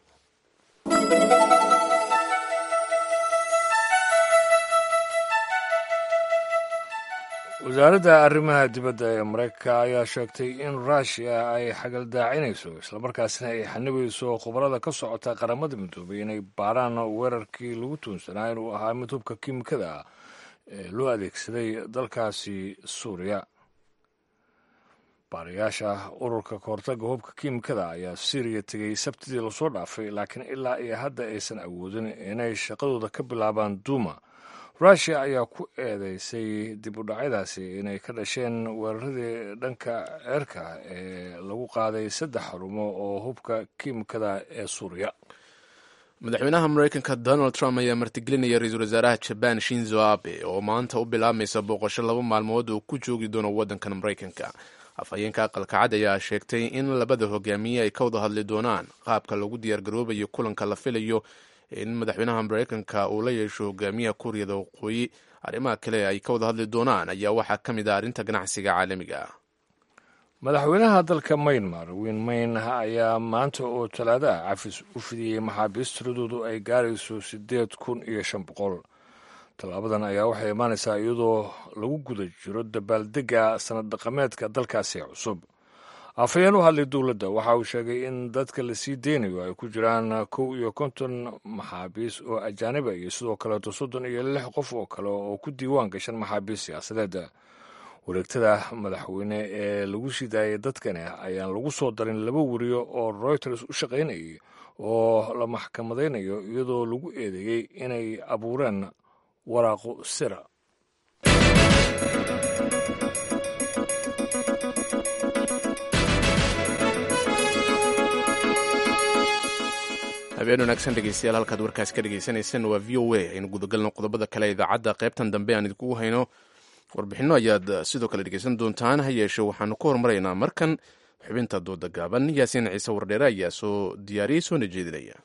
wasaaradda arrimaha dibadda ee maraykanka ayaa sheegtay in ruushiya ay xagaldaacinayso islamarkaasina ay xanibayso khubarada ka socota qaramada midoobay inay baaraan weerarkii lagu tuunsanaa inuu ahaa mid hubka kiimikada ah ee loo adeegsaday dalkaasi suuriya baarayaasha ururka kahortaga hubka kiimikada ayaa syriya tegey sabtidii lasoo dhaafay laakiin ilaa iyo hadda aysan awoodin inay shaqadooda ka bilaabaan duuma ruushiya ayaa ku eedeysay dib u dhacyadaasi inay ka dhasheen weeraradii dhanka ceerka ee lagu qaaday saddex xarumo oo hubka kiimikada ee suuriya madaxweynaha mareykanka donald trump ayaa martigelinaya ra-iisul wasaaraha jaban shinzo abe oo maanta u bilaabmaysa booqasho laba maalmood oo ku joogi doono waddankan mareykanka afhayeenka aqalka cad ayaa sheegtay in labada hogaamiye ay ka wada hadli doonaan qaabka lagu diyaargaroobayo kulanka la filayo in madaxweynaha mareykanka uu la yeesho hogaamiyaha kuuriyada waqooyi arrimaha kale ay ka wada hadli doonaan ayaa waxaa ka mid ah arrinta ganacsiga caalamiga ah madaxweynaha dalka maynmar wiin mayn ayaa maanta oo talaado ah cafis u fidiyey maxaabiist tiradoodu ay gaarayso siddeed kun iyo shan boqol tallaabadan ayaa waxay imaanaysaa iyadoo lagu guda jiro dabaaldegga sanad dhaqameedka dalkaasi cusub afhayeen u hadlay dowladda waxa uu sheegay in dadka la sii deynayo ay ku jiraan kow iyo konton maxaabiis oo ajaaniba iyo sidoo kaleeto soddon iyo lix qof oo kale oo ku diiwaan gashan maxaabiis siyaasadeed wareegtada madaxweyne ee lagu sii daayay dadkani ayaan lagu soo darin laba weriyo oo reuters u shaqaynayay oo la maxkamadaynayo iyadoo lagu eedeeyey inay abuureen waraaqo sira habeen wanaagsan dhegeystayaal halkaad warkaas ka dhegeysaneyseen waa v o a aynu gudagalno qodobada kale idaacadda qaybtan dambe aan idinkugu hayno warbixinno ayaad sidoo kale dhegeysan doontaan ha yeeshe waxaanu ka hormaraynaa markan xubinta dooda gaaban yaasiin ciise wardheere ayaa soo diyaariyey soona jeedinaya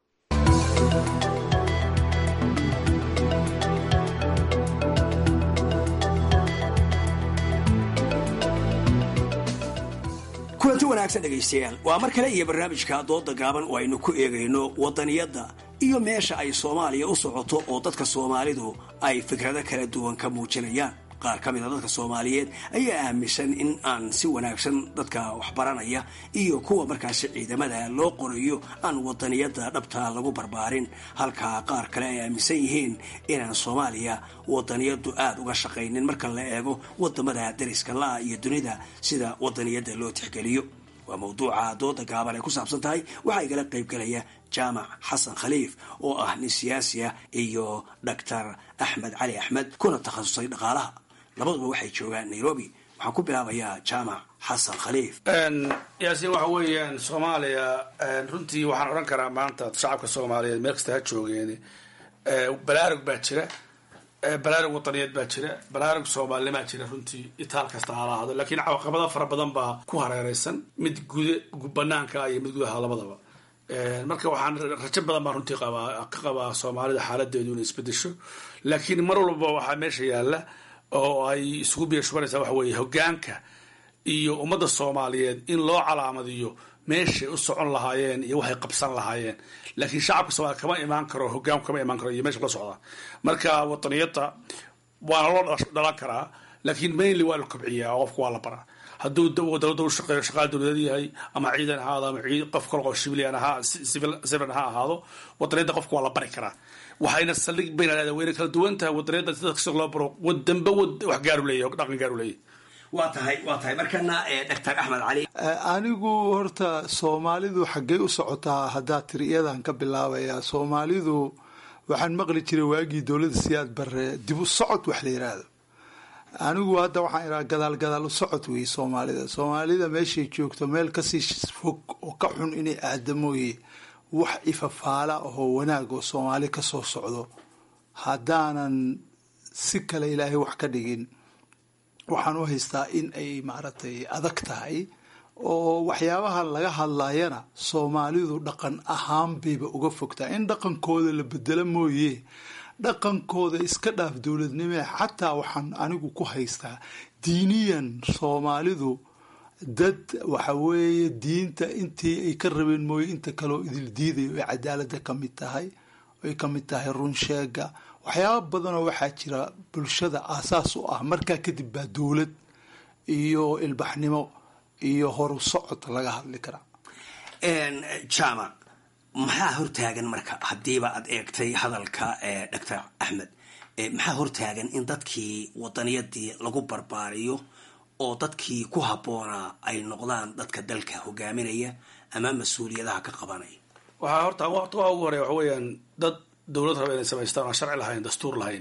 kulanti wanaagsan dhegaystayaal waa mar kale iyo barnaamijka dooda gaaban oo aynu ku eegayno wadaniyadda iyo meesha ay soomaaliya u socoto oo dadka soomaalidu ay fikrado kala duwan ka muujinayaan qaar ka mida dadka soomaaliyeed ayaa aaminsan in aan si wanaagsan dadka waxbaranaya iyo kuwa markaasi ciidamada loo qorayo aan wadaniyadda dhabta lagu barbaarin halka qaar kale ay aaminsan yihiin inaan soomaaliya wadaniyaddu aada uga shaqaynin marka la eego wadamada dariska la-a iyo dunida sida wadaniyadda loo tixgeliyo waa mawduuca dooda gaaban ay ku saabsan tahay waxaa igala qaybgalaya jaamac xasan khaliif oo ah nin siyaasi ah iyo doctor axmed cali axmed kuna takhasusay dhaqaalaha labaduba waxay joogaan nairobi waxaan ku bilaabayaa jaamac xasan khaliif yaasiin waxa weeyaan soomaaliya runtii waxaan odhan karaa maanta shacabka soomaaliyeed meel kasta ha joogeen balaarug baa jira balaarug wadaniyeed baa jira balaarug soomaalinimaa jira runtii itaal kasta hala ahdo laakiin caqabado fara badan baa ku hareereysan mid guda banaanka iyo mid gudaha labadaba marka waxaan rajo badan baa runtii qabaa ka qabaa soomaalida xaaladeedu inay isbedesho laakiin mar walba waxaa meesha yaalla oo ay isugu biyashubanaysaa waxa weeye hogaanka iyo ummadda soomaaliyeed in loo calaamadiyo meeshay u socon lahaayeen iyo waxay qabsan lahaayeen laakiin shacabka soomaliya kama imaan karo hogaanku kama imaan karo iyo meesha la socda marka wadaniyadda waana loo dhalan karaa laakiin mainly waa la kobciyaa oo qofka waa la baraa hadduu dowladda u shaqeeyo shaqaal dowladeed yahay ama ciidan ahaado ama qof kale oo civilian ahaa civil ha ahaado wadaniyadda qofka waa la bari karaa waxayna saldhig bayna leedahay wayna kala duwan tahay wadaniyadda sida kasta loo baro wadanba wax gaaru leeyahy dhaqan gaaru leeyahy waa tahay waa tahay markana doctor axmed cali anigu horta soomaalidu xaggey u socotaa haddaa tiri iyadan ka bilaabaya soomaalidu waxaan maqli jiray waagii dowladda siyaad bare dib u socod wax la yiraahdo anigu hadda waxaan iraa gadaal gadaal u socod weeye soomaalida soomaalida meeshay joogto meel kasii fog oo ka xun inay aadamooye wax ifafaala ahoo wanaag oo soomaali kasoo socdo haddaanan si kale ilaahay wax ka dhigin waxaan u haystaa in ay maaragtay adag tahay oo waxyaabaha laga hadlayana soomaalidu dhaqan ahaan bayba uga fogtaa in dhaqankooda la bedelo mooye dhaqankooda iska dhaaf dowladnimee xataa waxaan anigu ku haystaa diiniyan soomaalidu dad waxa weeye diinta intii ay ka rabeen mooye inta kaleo idil diidayo ay cadaalada ka mid tahay ay ka mid tahay runsheega waxyaaba badanoo waxaa jira bulshada aasaas u ah markaa kadib baa dowlad iyo ilbaxnimo iyo horu socod laga hadli karaa jaamac maxaa hortaagan marka haddiiba aad eegtay hadalka doctor axmed maxaa hortaagan in dadkii wadaniyadii lagu barbaariyo oo dadkii ku habboonaa ay noqdaan dadka dalka hogaaminaya ama mas-uuliyadaha ka qabanaya waxaa horta waqti waa ugu horeya waxa weeyaan dad dowlad raba inay samaystaan aan sharci lahayn dastuur lahayn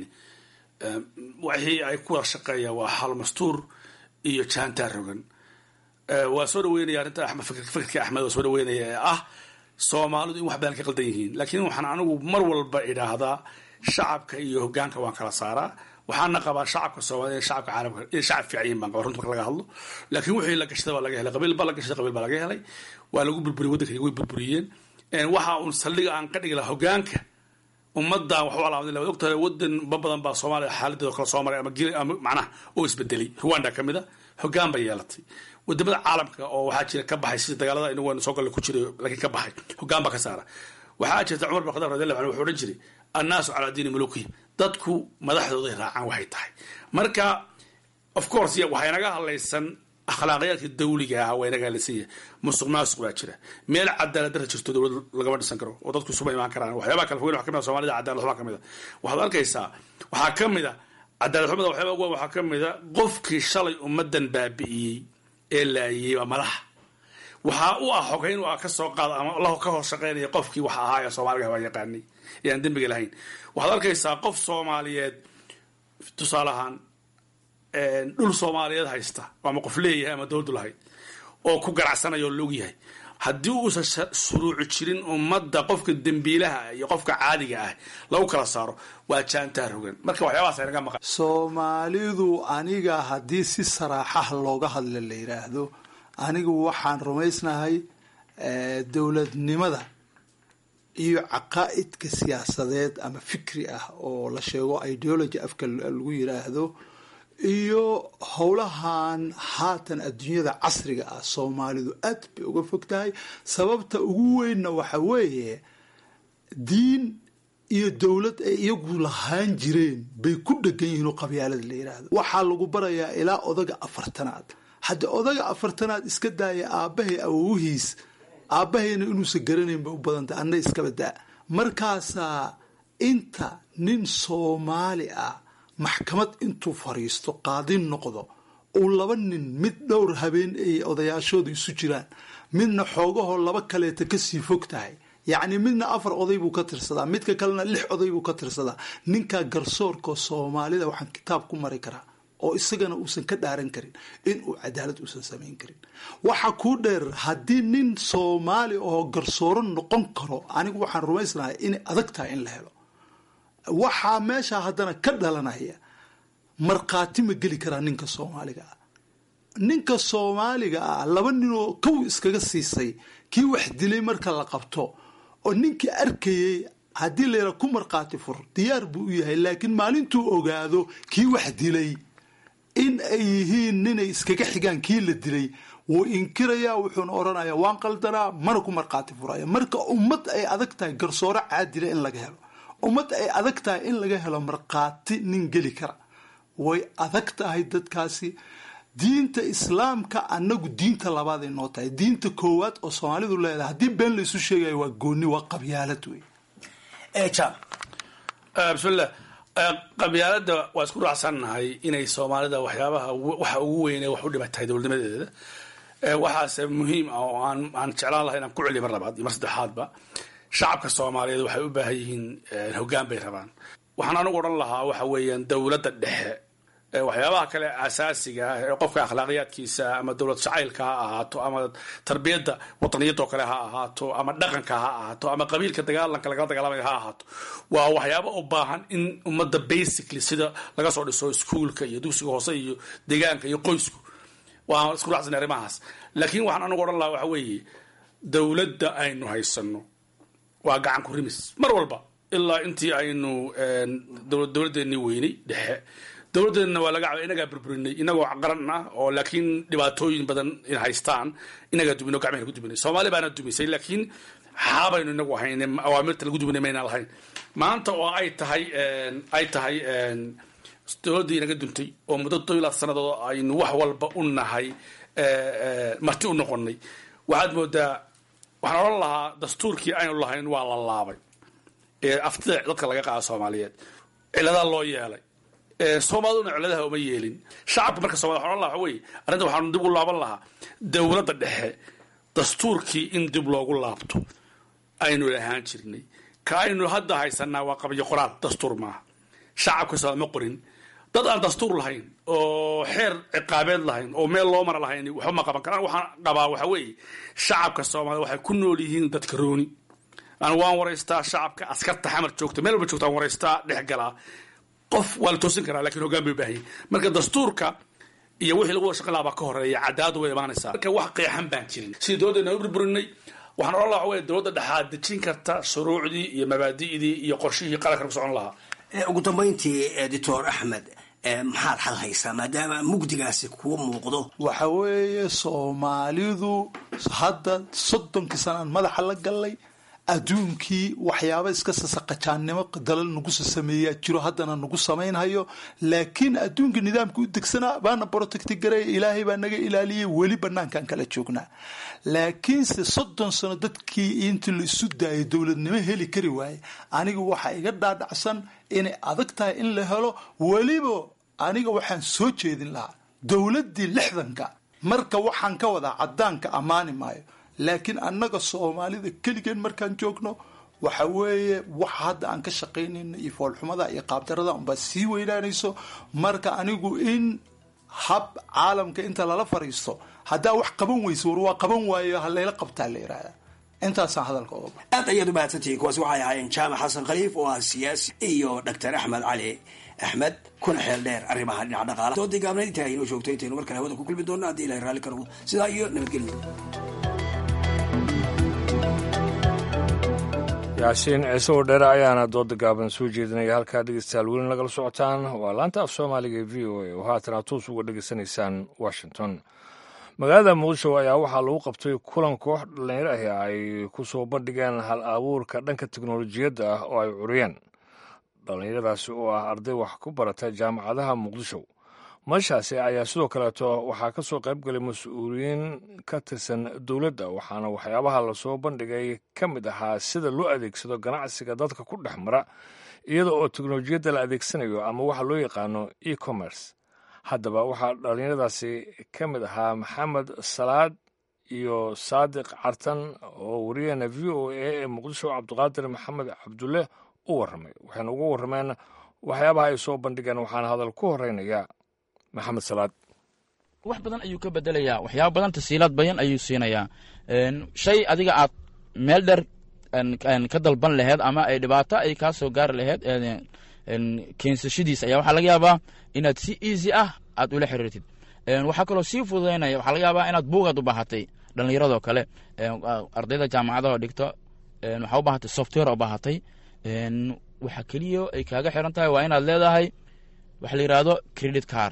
wixii ay ku wada shaqeeyaan waa hal mastuur iyo jaantaa rogan waa soo dhaweynaya arrinta axmed fikirka axmed waa soo dhaweynaya ee ah soomaalidu in wax badan ka qaldan yihiin laakiin waxaan anigu mar walba idhaahdaa shacabka iyo hogaanka waan kala saaraa waxaana qabaa shacabka soomaliya shacabka caalamka inay shacab fiican yihin baan qabaa runta marka laga hadlo laakiin wixii la gashada waa laga helay qabiil baa la gashaday qabiil baa laga helay waa lagu burburiyey waddanka way burburiyeen waxa uun saldhiga aan ka dhigi lahaa hogaanka ummadan wax u alaamada waad ogtahay wadan ba badan baa soomaaliya xaaladeeda kala soo maray ama gil ama macnaha oo isbedelay rwanda ka mid a hogaan bay yeelatay wadamada caalamka oo waxaa jira ka baxay sida dagaalada inagu aynu soo galle ku jiray laakiin ka baxay hogaan baa ka saara waxaa jirta cumar bin khadaab radiallahu anhu wuxuu odhan jiray annaasu calaa diini mulukihim dadku madaxdooday raacaan waxay tahay marka of course waxaa inaga hadlaysan akhlaaqiyaadka dawliga ah waa inaga hadlaysan yahay musuq maasuq baa jira meel cadaalad dara jirto dowlad lagama dhisan karo oo dadku isuma imaan karaan waxyaabaa kale fogeyn waxa kamid a soomaalida cadaalad waxbaa kamid a waxaad arkaysaa waxaa kamid a cadaalad xumada waxyaaba ugu waxaa ka mid a qofkii shalay ummadan baabi'iyey ee laayiyey waa madaxa waxaa u ah xogeyn u ah ka soo qaada ama la ka hoos shaqaynaya qofkii wax ahaa ee soomaaliga waa yaqaanay ee aan dembiga lahayn waxaad arkaysaa qof soomaaliyeed tusaale ahaan dhul soomaaliyeed haysta ama qof leeyahay ama dowladdu lahayd oo ku ganacsanaya oo laog yahay haddii uusan shuruuci jirin ummadda qofka dembiilaha iyo qofka caadiga ah lagu kala saaro waa jaantaar hogan marka waxyaabahaas naga maqan soomaalidu aniga haddii si saraaxaha looga hadla la yidhaahdo anigu waxaan rumaysnahay dowladnimada iyo caqaa'idka siyaasadeed ama fikri ah oo la sheego ideology afka lagu yidhaahdo iyo howlahan haatan adduunyada casriga ah soomaalidu aad bay uga fog tahay sababta ugu weynna waxa weeye diin iyo dowlad ay iyagu lahaan jireen bay ku dhegan yihiin oo qabyaalada la yidhaahdo waxaa lagu barayaa ilaa odaga afartanaad hadda odaga afartanaad iska daaya aabbahay awowihiis aabbahayna inuusan garanayn bay u badantay anna iskaba daa markaasaa inta nin soomaali ah maxkamad intuu fariisto qaadin noqdo uu laba nin mid dhowr habeen ay odayaashooda isu jiraan midna xoogahoo laba kaleeta kasii fog tahay yacni midna afar oday buu ka tirsadaa midka kalena lix oday buu ka tirsadaa ninkaa garsoorka soomaalida waxaan kitaab ku mari karaa oo isagana uusan ka dhaaran karin inuu cadaalad uusan samayn karin waxa kuu dheer haddii nin soomaali oo garsooro noqon karo anigu waxaan rumaysnahay inay adag tahay in la helo waxaa meeshaa haddana ka dhalanaya markhaati ma geli karaa ninka soomaaliga ah ninka soomaaliga ah laba ninoo kow iskaga siisay kii wax dilay marka la qabto oo ninkii arkayey haddii layra ku markhaati fur diyaar buu u yahay laakiin maalintuu ogaado kii wax dilay in ay yihiin ninay iskaga xigaan kii la dilay wuu inkirayaa wuxuuna odhanayaa waan qaldanaa mana ku markhaati furaya marka ummad ay adag tahay garsooro caadila in laga helo ummad ay adag tahay in laga helo markhaati nin geli kara way adag tahay dadkaasi diinta islaamka annagu diinta labaaday noo tahay diinta koowaad oo soomaalidu leedahay haddii been laysu sheegayo waa gooni waa qabyaalad wey bismillah qabyaalada waa isku raacsannahay inay soomaalida waxyaabaha waxa ugu weyne wax u dhibatahay dowladnimadeeda waxaase muhiim ah oo aan aan jeclaan lahay inaan ku celiyo mar labaad iyo mar saddexaadba shacabka soomaaliyeed waxay u baahan yihiin hoggaan bay rabaan waxaan anigu odhan lahaa waxa weeyaan dowladda dhexe waxyaabaha kale asaasiga ah ee qofka akhlaaqiyaadkiisa ama dowlad jacaylka ha ahaato ama tarbiyadda wadaniyadoo kale ha ahaato ama dhaqanka ha ahaato ama qabiilka dagaalanka lagala dagaalamaya ha ahaato waa waxyaaba u baahan in ummadda basically sida laga soo dhiso iskuolka iyo dugsiga hoose iyo deegaanka iyo qoysku waan isku raacsanay arrimahaas laakiin waxaan anigu odhan lahaa waxa weeye dowladda aynu haysano waa gacan ku rimis mar walba ilaa intii aynu dowladdeennii weynay dhexe dowladdeedna waa laga caba inagaa burburinay inagoo qaran ah oo laakiin dhibaatooyin badan in haystaan inagaa duminay o gacmahayna ku duminay soomaali baana dumisay laakiin xaabaynu inagu ahayn awaamirta lagu duminay maynaan lahayn maanta oo ay tahay ay tahay dowladdii inaga duntay oo muddo todobilaad sannadood aynu wax walba u nahay marti u noqonay waxaad moodaa waxaan odhan lahaa dastuurkii aynu lahayn waa la laabay ee aftida dadka laga qaada soomaaliyeed ciladaa loo yeelay soomaaliduna ciladaha uma yeelin shacabka marka somalid waxan odhan laha waxa weye arrinta waxaanu dib u laaban lahaa dowladda dhexe dastuurkii in dib loogu laabto aynu lahaan jirnay ka aynu hadda haysanaa waa qabyo qoraal dastuur maaha shacabka somaal ma qorin dad aan dastuur lahayn oo xeer ciqaabeed lahayn oo meel loo mara lahayn waxba ma qaban karaan waxaan qabaa waxa weeye shacabka soomaalida waxay ku nool yihiin dadka rooni aan waan waraystaa shacabka askarta xamar joogta meel walba joogta aan waraystaa dhex galaa qof waa la toosin karaa lakin hoggaan bay ubaahan marka dastuurka iyo wixii lagu wada shaqan lahaa baa ka horeeya cadaaladu way imaanaysaa marka wax qeexan baan jirin sidii dowladdeena u burburinay waxaan odhan laha waxa wey dowladda dhexaad dejin karta shuruucdii iyo mabaadi'dii iyo qorshihii qarankan ku socon lahaa ugu dambayntii doctor axmed maxaad xal haysaa maadaama mugdigaasi kuu muuqdo waxa weeye soomaalidu hadda soddonkii sanaan madaxa la gallay adduunkii waxyaaba iska sasaqajaannimo dalal nagu sasameeyaa jiro haddana nagu samaynhayo laakiin adduunka nidaamka u degsanaa baana protecti gareeya ilaahay baa naga ilaaliyay weli banaankan kala joognaa laakiinse soddon sano dadkii intii la isu daayay dowladnimo heli kari waaye aniga waxaa iga dhaadhacsan inay adag tahay in la helo weliba aniga waxaan soo jeedin lahaa dowladdii lixdanka marka waxaan ka wadaa caddaanka ammaani maayo laakiin annaga soomaalida keligeen markaan joogno waxa weeye waxa hadda aan ka shaqaynayno iyo foolxumada iyo qaabdarada unbaa sii weynaanayso marka anigu in hab caalamka inta lala fariisto haddaa wax qaban weyso war waa qaban waayo halayla qabtaa la yidhaahda intaasaan hadalka oga baxa aad ayaad u mahadsantihiin kuwaasi waxay ahaayeen jaamac xasan khaliif oo ah siyaasi iyo doctor axmed cali axmed kuna xeel dheer arrimaha dhinaca dhaqaala doodii gaabnayd intaa inoo joogto intaynu markale hawada ku kulmi doonno haddii ilahay raalli ka noqdo sidaa iyo nabadgelyo yaasiin ciise oo dheere ayaana dooda gaaban soo jeedinaya halkaa dhegeystayaal weli nagala socotaan waa laanta af soomaaliga ee v o a oo haatan aad toos uga dhegeysanaysaan washington magaalada muqdisho ayaa waxaa lagu qabtay kulan koox dhallinyaro ahi ay ku soo bandhigeen hal abuurka dhanka teknolojiyadda ah oo ay curiyeen dhallinyaradaasi oo ah arday wax ku barata jaamacadaha muqdisho meeshaasi ayaa sidoo kaleeto waxaa ka soo qayb galay mas-uuliyiin ka tirsan dowladda waxaana waxyaabaha lasoo bandhigay ka mid ahaa sida loo adeegsado ganacsiga dadka ku dhex mara iyada oo teknolojiyadda la adeegsanayo ama waxa loo yaqaano e commerce haddaba waxaa dhallinyaradaasi ka mid ahaa maxamed salaad iyo saadiq cartan oo wariyaheena v o a ee muqdisho cabdiqaadir maxamed cabdulle u warramay waxayna uga warrameen waxyaabaha ay soo bandhigeen waxaana hadal ku horeynaya maxamed salaad wax badan ayuu ka bedelayaa waxyaaba badan tasiilaad badan ayuu siinayaa shay adiga aad meel dheer ka dalban laheyd ama ay dhibaato ay kaa soo gaari laheyd keensashadiis ayaa waxaa laga yaabaa inaad si easy ah aad ula xiriirtid waxaa kaloo sii fududaynaya waxaa laga yaabaa inaad buugaad u baahatay dhallinyaradoo kale ardayda jaamacadaha dhigto waxaa u baahatay software oo baahatay waxa keliya ay kaaga xiran tahay waa inaad leedahay waxa la yidhaahdo credit car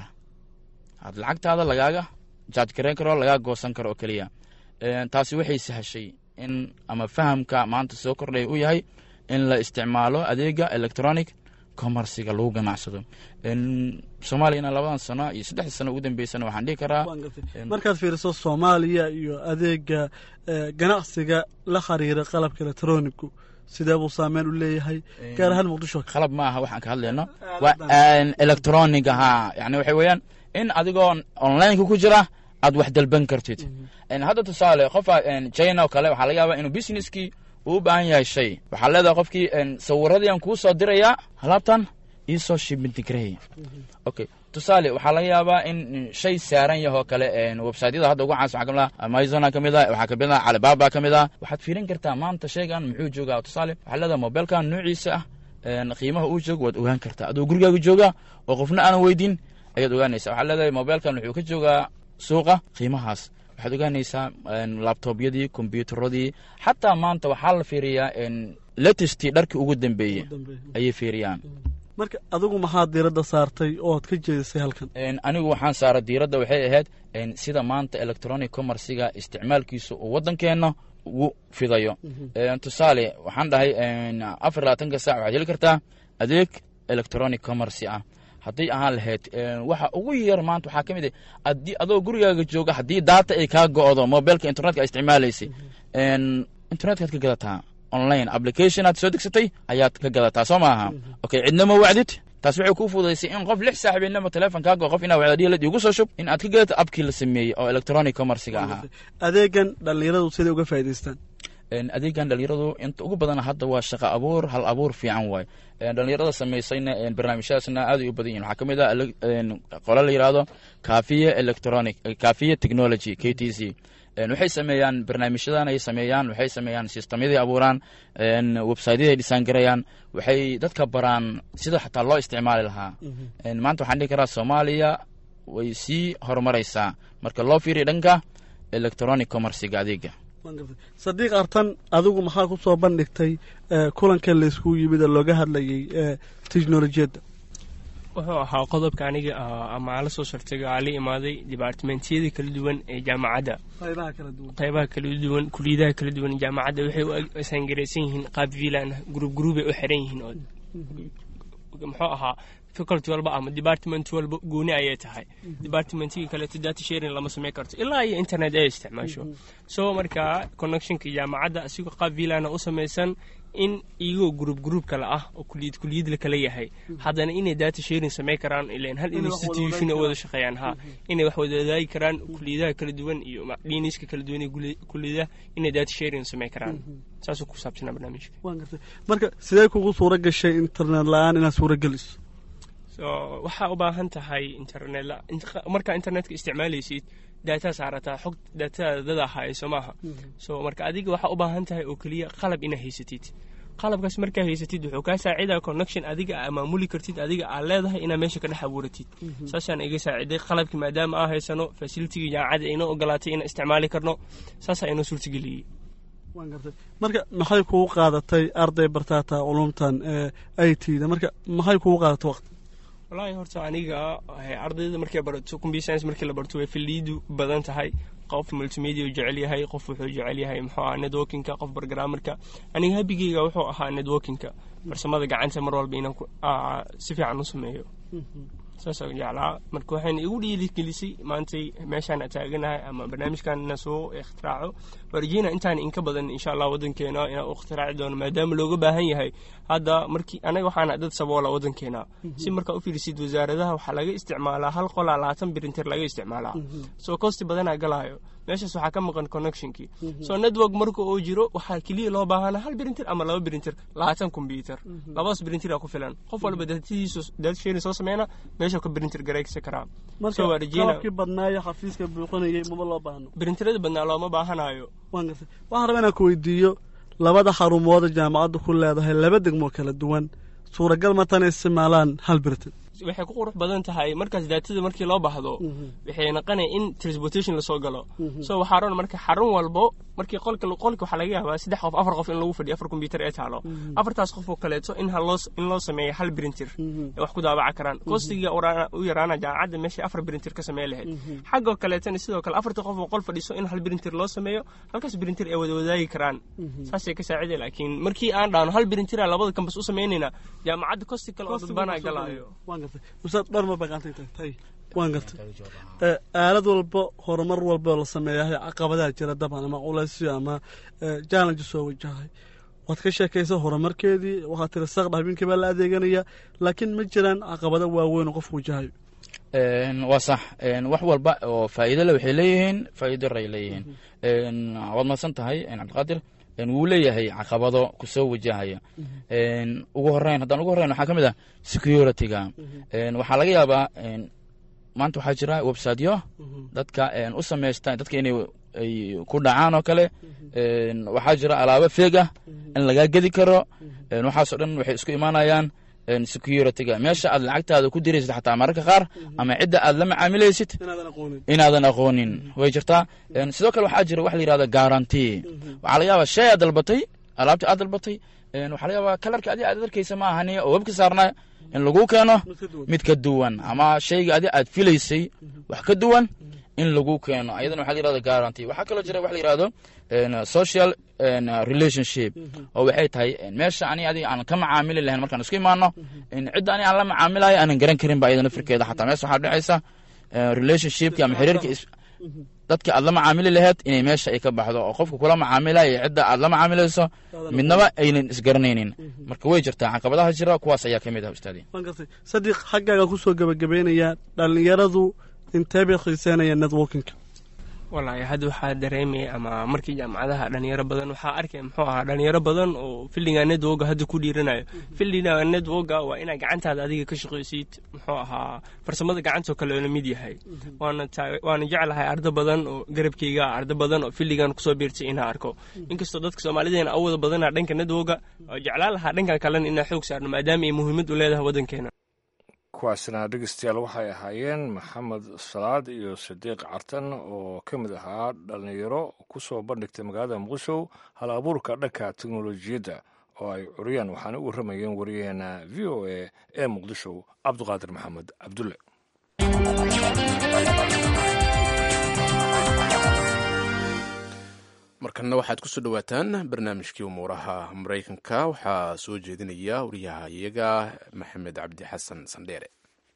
aad lacagtaada lagaaga jaaj garayn karo lagaa goosan karo oo keliya taasi waxay sahashay in ama fahamka maanta soo kordhaya u yahay in la isticmaalo adeega electronic commerciga lagu ganacsado soomaaliyana labadan sano iyo saddexda sano ugu dambeysana waxaan dhihi karaa markaad fiiriso soomaaliya iyo adeega ganacsiga la xiriira qalabka electronigu sidee buu saameyn u leeyahay gaar ahaan muqdisho qalab ma aha waxaan ka hadlayno waa electronic ahaa yani waxay weeyaan in adigoo onlineka ku jira aad wax dalban kartid hadda tusaale qofa china oo kale waxaa laga yaabaa inuu businesskii uu u baahan yahay shay waxaa leedahay qofkii sawiradiian kuu soo dirayaa alaabtan iisoo shibintigrey okay tusaale waxaa laga yaabaa in shay saaran yahoo kale websiteyada hadda ugu caansan waxaa kamid ah amazona ka mid ah waxaa kamid ah alibaba ka mid ah waxaad fiirin kartaa maanta shaygan muxuu joogaa tusaale waxaa leedahay mobilkan noociisa ah qiimaha uu joogo waad ogaan kartaa adoo gurigaaga jooga oo qofna aanan weydin ayaad ogaanaysa waxaa leedahay mobilkan wuxuu ka joogaa suuqa qiimahaas waxaad ogaanaysaa labtobyadii kombyuutaradii xataa maanta waxaa la fiiriyaa latestii dharkii ugu dambeeyey ayay fiiriyaan marka adigu maxaad diiradda saartay ooad ka jeedisay halkan anigu waxaan saaray diiradda waxay ahayd sida maanta electronic commerciga isticmaalkiisa uu waddankeenna ugu fidayo tusaale waxaan dhahay afar labaatanka sac waxaad heli kartaa adeeg electronic commercy ah hadday ahaan lahayd waxa ugu yar maanta waxaa ka mid ah adii adoo gurigaaga jooga haddii daata ay kaa go'do mobilka internetka a isticmaalaysay internetkaad ka gadataa online application aad soo degsatay ayaad ka gadataa soo maaha okay cidnama wacdid taas waxay kuu fududaysay in qof lix saaxiibinimo teleefon kaa go qof inaa wacdadiyalad igu soo shub in aad ka gadato abkii la sameeyey oo electronic commerciga ahaa adeegan dhallinyaradu siday uga faa'idaystaan adeegan dhalinyaradu inta ugu badan hadda waa shaqa abuur hal abuur fiican waay dhalinyarada samaysayna barnaamijyadaasna aad ay u badan yihin waxaa ka mid ah qole la yidhaahdo kafiye electronic kafiye technology k t c waxay sameeyaan barnaamijyadan ay sameeyaan waxay sameeyaan sistamyaday abuuraan websityaday dhisaan garayaan waxay dadka baraan sida xataa loo isticmaali lahaa maanta waxaan dhihi karaa soomaaliya way sii horumaraysaa marka loo fiiriya dhanka electronic commerciga adeega sadiiq artan adigu maxaa ku soo bandhigtay kulankan laysku yimid ee looga hadlayay technolojiyadda wuxuu ahaa qodobka aniga ama aan la soo shartagay aan la imaaday dibaartimentiyada kala duwan ee jaamacadda qaybaha kala duwan kuliyadaha kala duwan jaamacadda waxay u asangaraysan yihiin qaab vilan gruub gruubay u xiran yihiin oo muxuu ahaa faculty walba ama department walba gooni ayay tahay departmentigii kaleeto data sharing lama samayn karto ilaa iyo internet ay isticmaasho so markaa connectionka jaamacadda asigoo qaab vilana u samaysan in iyagoo gruub gruub kale ah oo kuliyad kuliyad la kala yahay haddana inay data sharing samayn karaan ilan hal institution oo wada shaqeeyaan ha inay wax wada wadaagi karaan kuliyadaha kala duwan iyo dhiniska kala duwan ee kuliyadaha inay data sharing samayn karaan saasuu ku saabsanaa barnaamijka marka sidee kugu suura gashay internet la-aan inaad suura geliso so waxaa u baahan tahay internet markaa internetka isticmaalaysid daataa saarataa xog daatada dada hayso maaha so marka adiga waxaa u baahan tahay oo keliya qalab inaa haysatid qalabkaas markaa haysatid wuxuu kaa saacidaa connection adiga aa maamuli kartid adiga aa leedahay inaa meesha ka dhex abuuratid saasaan iga saaciday qalabkii maadaama aa haysano facilitigii jaamacadda inoo ogolaatay inaan isticmaali karno saasaa inoo suurtageliyey marka maxay kugu qaadatay arday bartaata culumtan ee i t da marka maxay kugu qaadatay waqti wallaahi horta aniga ardayda markay barato computer science markii la barto way filiidu badan tahay qof multimedia jecel yahay qof wuxuu jecel yahay muxuu ahaa networkinka qof bargaramarka aniga habigeyga wuxuu ahaa networkinka farsamada gacanta mar walba inaan si fiican u sameeyo saasoo jeclaa marka waxayna igu dhiirigelisay maantay meeshaan taaganahay ama barnaamijkan inaan soo ikhtiraaco warjina intaan inka badan insha allah wadankeena inaan u ikhtiraaci doono maadaama looga baahan yahay hadda markii anaga waxaana dad saboola wadankeena si markaa u fiirisid wasaaradaha waxaa laga isticmaalaa hal qolaa labaatan birintir laga isticmaalaa soo kosti badanaa galaayo meeshaas waxaa ka maqan connectionkii so network marka uu jiro waxaa keliya loo baahana hal birintir ama laba birintir labaatan combyuter labadaas birintir aa ku filan qof walba datadiisu data sharing soo sameyna meesha ka birintir garaysa karaa marka qalabkii badnaayo xafiiska buuqanayay maba loo baahno birintirada badnaa looma baahanayo waan gartay waxaan rabaa inaan ku weydiiyo labada xarumooda jaamacaddu ku leedahay laba degmoo kala duwan suuragal ma tan isticmaalaan hal birintir waxay ku qurux badan tahay markaas daatada markii loo baahdo waxay naqanaya in transportation lasoo galo so waxaa ron marka xarun walbo markii qolka qolka waxaa laga yaabaa saddex qof afar qof in lagu fadhiyo afar combyuter ee taalo afartaas qof oo kaleeto in haloo in loo sameeyo hal printer ay wax ku daabaca karaan kostiga u yaraana jaamacadda meeshay afar printer ka samey lahayd xaggoo kaleetana sidoo kale afarta qof oo qol fadhiso in hal printer loo sameeyo halkaas printer ay wada wadaagi karaan saasay ka saaciday laakiin markii aan dhaano hal printer labada kambas u sameynayna jaamacadda kosti kale oo dadbanaa galaayo ustaad dharma baqaantay tagtay waan gartay aalad walba horumar walba la sameeyahay caqabadaha jira daban ama culaysyo ama challenge soo wajahay waad ka sheekaysa horumarkeedii waxaad tiri saqdha habeenkii baa la adeeganaya laakiin ma jiraan caqabado waaweyn oo qofku wajahayo waa sax wax walba oo faa'iido le waxay leeyihiin faa'iido ray leeyihiin waad madsan tahay cabdiqaadir wuu leeyahay caqabado kusoo wajahaya ugu horeyn haddaan ugu horeyn waxaa ka mid ah security-ga waxaa laga yaabaa maanta waxaa jira websiteyo dadka u samaysta dadka inay ay ku dhacaan oo kale waxaa jira alaabo feeg ah in lagaa gedi karo waxaasoo dhan waxay isku imaanayaan security-ga meesha aad lacagtaada ku diraysid xataa mararka qaar ama cidda aad la macaamilaysid inaadan aqoonin way jirtaa sidoo kale waxaa jira wax la yihahda guarantee waxaa laga yaabaa shay aad dalbatay alaabtii aad dalbatay waxaa laga yaabaa kalarka adi aad arkaysa ma ahani oo webka saarnaa in lagu keeno mid ka duwan ama shayga adi aad filaysay wax ka duwan in lagu keeno ayadana waxa la yirahda guarantee waxaa kaloo jira wax la yirahdo social relationship oo waxay tahay meesha ani adiga aan ka macaamili lahayn markaan isku imaano cidda ani aan la macaamilayo aanan garan karin ba iyada nafirkeeda xataa meesha waxaa dhexaysa relationshipki ama xiriirka dadka aad la macaamili laheyd inay meesha ay ka baxdo oo qofka kula macaamilaya iyo cidda aad la macaamilayso midnaba aynan isgaranaynin marka way jirtaa caqabadaha jira kuwaas ayaa ka mid ah ustaadi sadiq xaggaagaan kusoo gebagabeynayaa dhallinyaradu intee bay xiiseynayaan networkinka wallaahi hadda waxaa dareemaya ama markii jaamacadaha dhalinyaro badan waxaa arkaya muxuu ahaa dhalinyaro badan oo filliga networka hadda ku dhiiranayo filliga networka waa inaa gacantaada adiga ka shaqaysid muxuu ahaa farsamada gacantoo kale la mid yahay waana waana jeclahay ardo badan oo garabkayga ardo badan oo filligan kusoo biirtay inaa arko inkastoo dadka soomaalideena awooda badana dhanka networka oo jeclaan lahaa dhankan kalena inaa xoog saarno maadaama ay muhiimad u leedahay waddankeena kuwaasna dhegeystayaal waxay ahaayeen maxamed salaad iyo sadiiq cartan oo ka mid ahaa dhalinyaro ku soo bandhigtay magaalada muqdisho hal abuurka dhanka teknolojiyadda oo ay curiyaan waxaana u warramayeen wariyaheena v o a ee muqdisho cabduqaadir maxamed cabdulle markanna waxaad ku soo dhowaataan barnaamijkii umuuraha maraykanka waxaa soo jeedinaya wariyaha iyaga maxamed cabdi xasan sandheere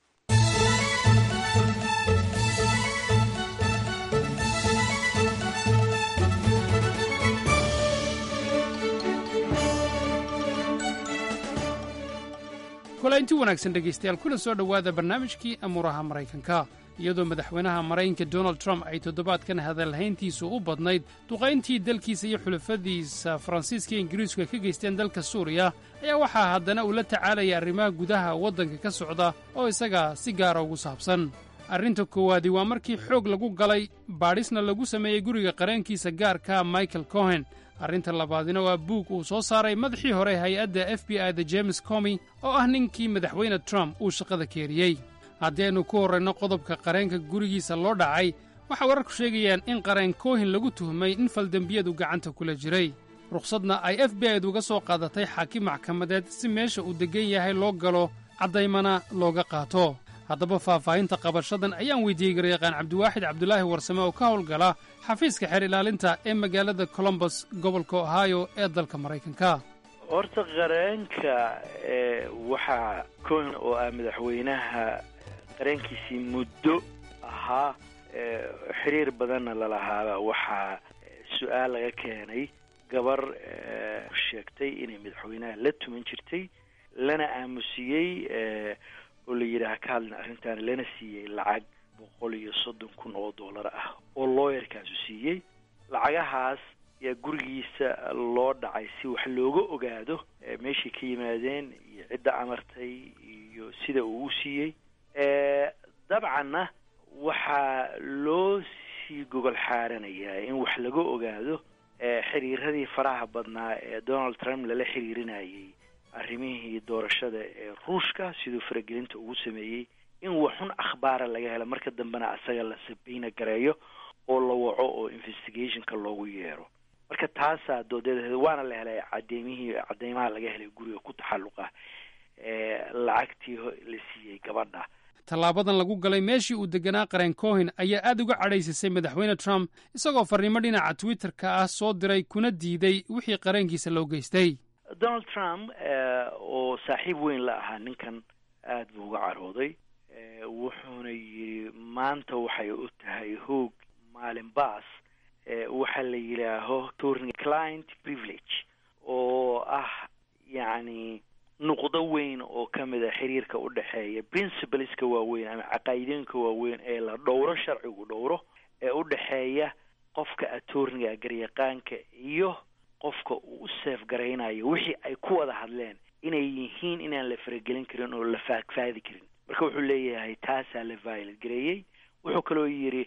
kulaynti wanaagsan dhegaystayaal kuna soo dhowaada barnaamijkii amuuraha maraykanka iyadoo madaxweynaha maraykanka donald trump ay toddobaadkan hadalhayntiisu u badnayd duqayntii dalkiisa iyo xulafadiisa faransiiska iyo ingiriisku ay ka geysteen dalka suuriya ayaa waxaa haddana uu la tacaalaya arrimaha gudaha waddanka ka socda oo isaga si gaara ugu saabsan arrinta koowaadi waa markii xoog lagu galay baadhisna lagu sameeyey guriga qareenkiisa gaarka michael cohen arrinta labaadina waa buug uu soo saaray madaxii hore hay-adda f b i da james comi oo ah ninkii madaxweyne trump uu shaqada keeriyey haddii aynu ku horrayno qodobka qareenka gurigiisa loo dhacay waxaa wararku sheegayaan in qareen kohin lagu tuhmay in faldembiyadu gacanta kula jiray rukhsadna ay f b i du uga soo qaadatay xaakim maxkamadeed si meesha uu deggan yahay loo galo caddaymana looga qaato haddaba faahfaahinta qabashadan ayaan weydiiyey garyaqaan cabdiwaaxid cabdulaahi warsame oo ka howlgala xafiiska xeer ilaalinta ee magaalada colombos gobolka ohio ee dalka maraykanka horta qareenka waxaa cohen oo ah madaxweynaha qareenkiisii muddo ahaa xiriir badanna lalahaaba waxaa su-aal laga keenay gabar sheegtay inay madaxweynaha la tuman jirtay lana aamusiyey oo la yidhaaha ka hadlin arrintan lana siiyey lacag boqol iyo soddon kun oo dollar ah oo looyarkaasu siiyey lacagahaas yaa gurigiisa loo dhacay si wax looga ogaado meeshay ka yimaadeen iyo cidda amartay iyo sida uu u siiyey dabcanna waxaa loo sii gogol xaaranayaa in wax laga ogaado xiriiradii faraha badnaa ee donald trump lala xiriirinayay arrimihii doorashada ee ruushka siduu faragelinta ugu sameeyey in waxxun akhbaara laga helo marka dambena asaga la sabayna gareeyo oo la waco oo investigationka loogu yeero marka taasaa doodeed waana la helay cadeymihii cadeymaha laga helay guriga ku taxalluqa lacagtii la siiyey gabadha tallaabadan lagu galay meeshii uu deganaa qareen cohen ayaa aad uga cadhaysisay madaxweyne trump isagoo farriimo dhinaca twitterka ah soo diray kuna diiday wixii qareenkiisa loo geystay donald trump oo saaxiib weyn la ahaa ninkan aad buu uga carooday wuxuuna yidhi maanta waxay u tahay hoog maalin baas waxaa la yidhaaho turning client privilege oo ah yacni nuqdo weyn oo ka mid a xiriirka u dhexeeya principleska waaweyn ama caqaa'idooyinka waaweyn ee la dhowro sharcigu dhowro ee u dhexeeya qofka attorniga garyaqaanka iyo qofka uu u seef garaynayo wixii ay ku wada hadleen inay yihiin inaan la faragelin karin oo la faagfaadi karin marka wuxuu leeyahay taasaa la violet gareeyey wuxuu kaloo yidhi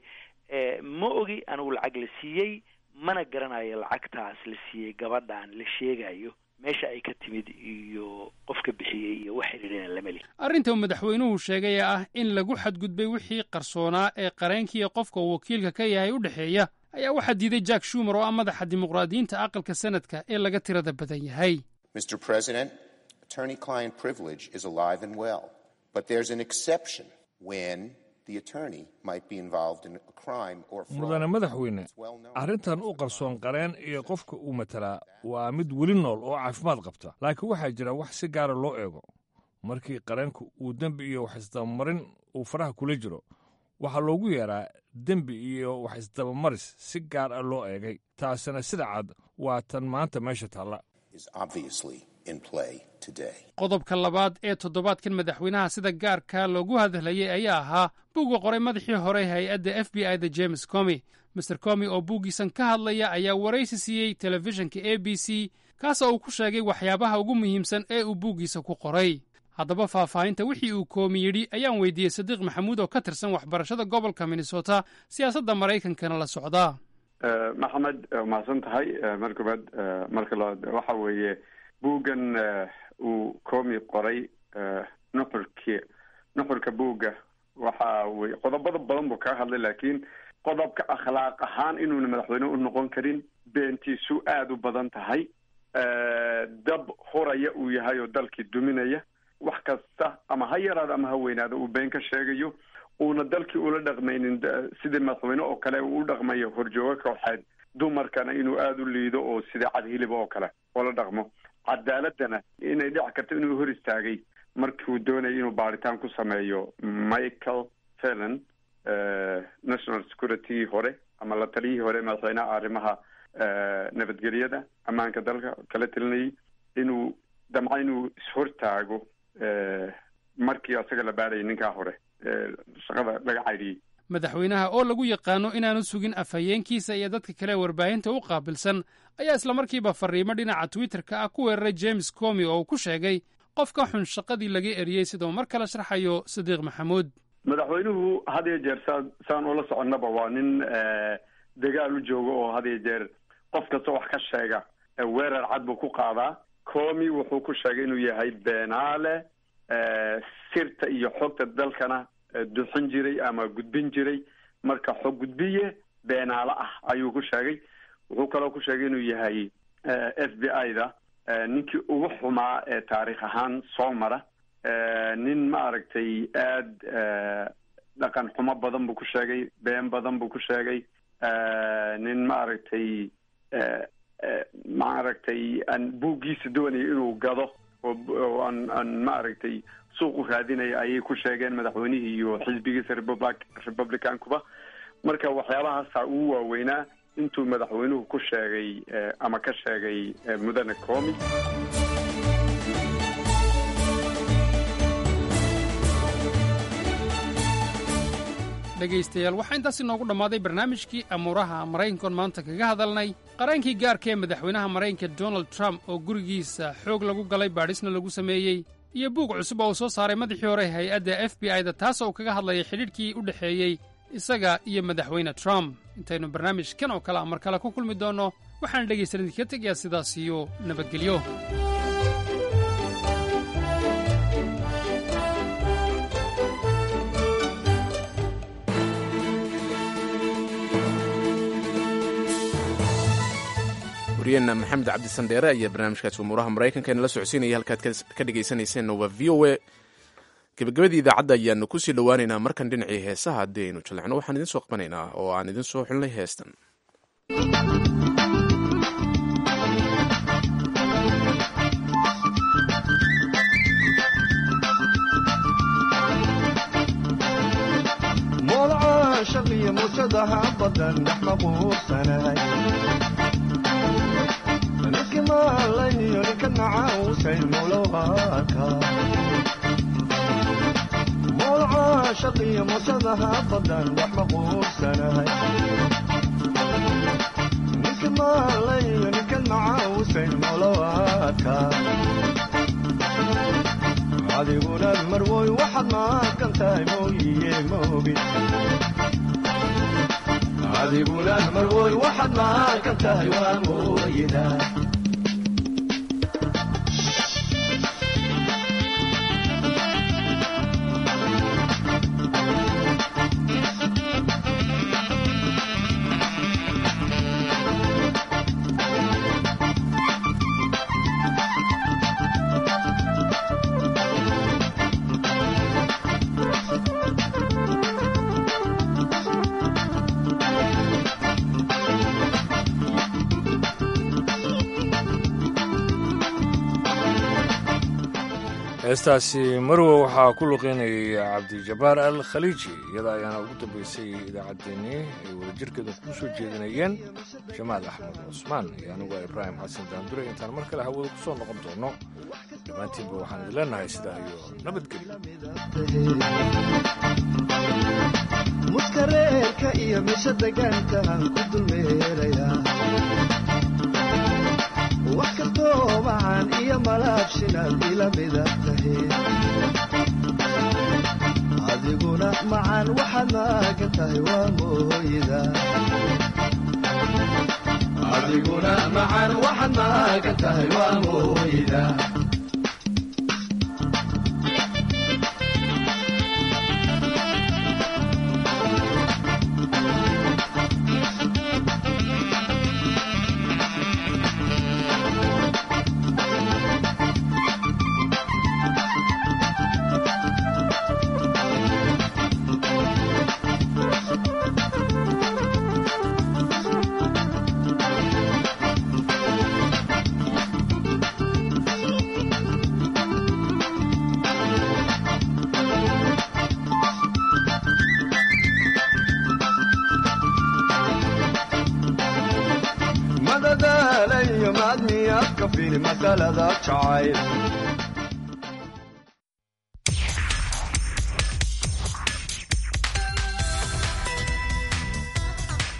ma ogi anigu lacag la siiyey mana garanayo lacagtaas la siiyey gabadhan la sheegayo meesha ay ka timid iyo qofka bixiyey iyo wax xiriirina lama lihi arrinta uu madaxweynuhu sheegay ee ah in lagu xadgudbay wixii qarsoonaa ee qareenkiiyo qofka uu wakiilka ka yahay u dhexeeya ayaa waxaa diiday jack shumer oo ah madaxa dimuqraadiyiinta aqalka sanadka ee laga tirada badan yahay mr president attorney client privilege is alive and well but there's an exception when the attorney might be involved in a crime or fraud. mudane madaxweyne arrintan u qarsoon qareen iyo qofka uu matalaa waa mid weli nool oo caafimaad qabta laakiin waxaa jira wax si gaara loo eego markii qareenku uu dembi iyo wax isdabamarin uu faraha kula jiro waxaa loogu yeeraa dembi iyo wax isdabamaris si gaar ah loo eegay taasina sida cad waa tan maanta meesha taalla is obviously in play today. qodobka labaad ee toddobaadkan madaxweynaha sida gaarka loogu hadlayay ayaa ahaa buugga qoray madaxii hore hay-adda f b i da james comi master comi oo buuggiisan ka hadlaya ayaa waraysi siiyey telefishinka a b c kaasoo uu ku sheegay waxyaabaha ugu muhiimsan ee uu buuggiisa ku qoray haddaba faahfaahinta wixii uu koomi yidhi ayaan weydiiyey sadiiq maxamuud oo ka tirsan waxbarashada gobolka minnesota siyaasadda maraykankana la socdaa maxamed mahadsan tahay mar koobaad marka labaad waxa weeye buuggan uu koomi qoray nuxurki nuxurka buugga waxa weye qodobada badan buu kaga hadlay laakiin qodobka akhlaaq ahaan inuuna madaxweyne u noqon karin beentiisu aada u badan tahay dab huraya uu yahay oo dalkii duminaya wax kasta ama ha yaraado ama ha weynaado uu been ka sheegayo uuna dalkii ula dhaqmaynin sidii madaxweyne oo kale uu u dhaqmayo horjoogo kooxeed dumarkana inuu aada u liido oo sida cadhilib oo kale oola dhaqmo cadaaladana inay dhici karto inuu hor istaagay markiuu doonayay inuu baaritaan ku sameeyo michael fallon national security hore ama la taliyihii hore madaxweynaha arrimaha nabadgelyada ammaanka dalka kala talinayay inuu damca inuu ishortaago markii asaga la baarayay ninkaa hore shaqada laga caydhiyey madaxweynaha oo lagu yaqaano inaanu sugin afhayeenkiisa iyo dadka kale warbaahinta u qaabilsan ayaa islamarkiiba fariimo dhinaca twitterka ah ku weeraray james comi oo uu ku sheegay qof ka xun shaqadii laga eriyey sidau mar kale sharxayo sadiiq maxamuud madaxweynuhu had iyo jeer saa saan ula soconnaba waa nin dagaal u jooga oo had iyo jeer qof kasta wax ka sheega weerar cad buu ku qaadaa comi wuxuu ku sheegay inuu yahay beenaale sirta iyo xogta dalkana duxin jiray ama gudbin jiray marka xog gudbiye beenaale ah ayuu ku sheegay wuxuu kaloo ku sheegay inuu yahay f b i da ninkii ugu xumaa ee taariikh ahaan soo mara nin maaragtay aada dhaqan xumo badan buu ku sheegay been badan buu ku sheegay nin maaragtay maaragtay aan buuggiisa doonaya inuu gado oo aan aan maaragtay suuq u raadinaya ayay ku sheegeen madaxweynihii iyo xisbigiisa republic republicankuba marka waxyaabahaasa ugu waaweynaa intuu madaxweynuhu ku sheegay ama ka sheegay mudane comi dhegaystayaal waxaa intaas inoogu dhammaaday barnaamijkii amuuraha maraykankoon maanta kaga hadalnay qaraankii gaarka ee madaxweynaha maraykanka donald trump oo gurigiisa xoog lagu galay baadhisna lagu sameeyey iyo buug cusub oo uu soo saaray madaxii hore hay-adda f b i da taas oo kaga hadlayay xidhiidhkii u dhexeeyey isaga iyo madaxweyne trump intaynu barnaamijkan oo kale a mar kale ku kulmi doonno waxaan dhegaysan idinka tegayaa sidaas iyo nabadgelyo wariyeenna maxamed cabdisandheere ayaa barnaamijkaasi umuuraha maraykanka inala socodsiinaya halkaad ka dhegaysanayseena waa v o a gebagabadii idaacadda ayaanu kusii dhowaaneynaa markan dhinacii heesaha haddii aynu jallecno waxaan idin soo qabanaynaa oo aan idin soo xulnay heestan shaqiyo musadaha badan wax ma quursanahay ninka maalayo ninkan macaawusayn molowaadka adiguna marwoy waxaad maaqan tahay mooyiye moogi adiguna marwoy waxaad maaqan tahay waa mooyida heestaasi marwe waxaa ku luqeynayay cabdijabaar al khaliiji iyada ayaana ugu dambeysay idaacaddeenii ay wadajirkeeda kuu soo jeedinayeen jamaal axmed cusmaan iyo anigu ibraahim xasan daandure intaan mar kale hawada ku soo noqon doono dhammaantiinba waxaan idin leenahay sidaa iyo muskareerka iyo meesha degaankaan ku dulmeeraya wax kastoo macaan iyo malaabshinaad ila mida tahe adiguna macaan waxaad maagan tahay waa mooyida adiguna macaan waxaad maagan tahay waa mooyida miyaad ka fili masalada jacayl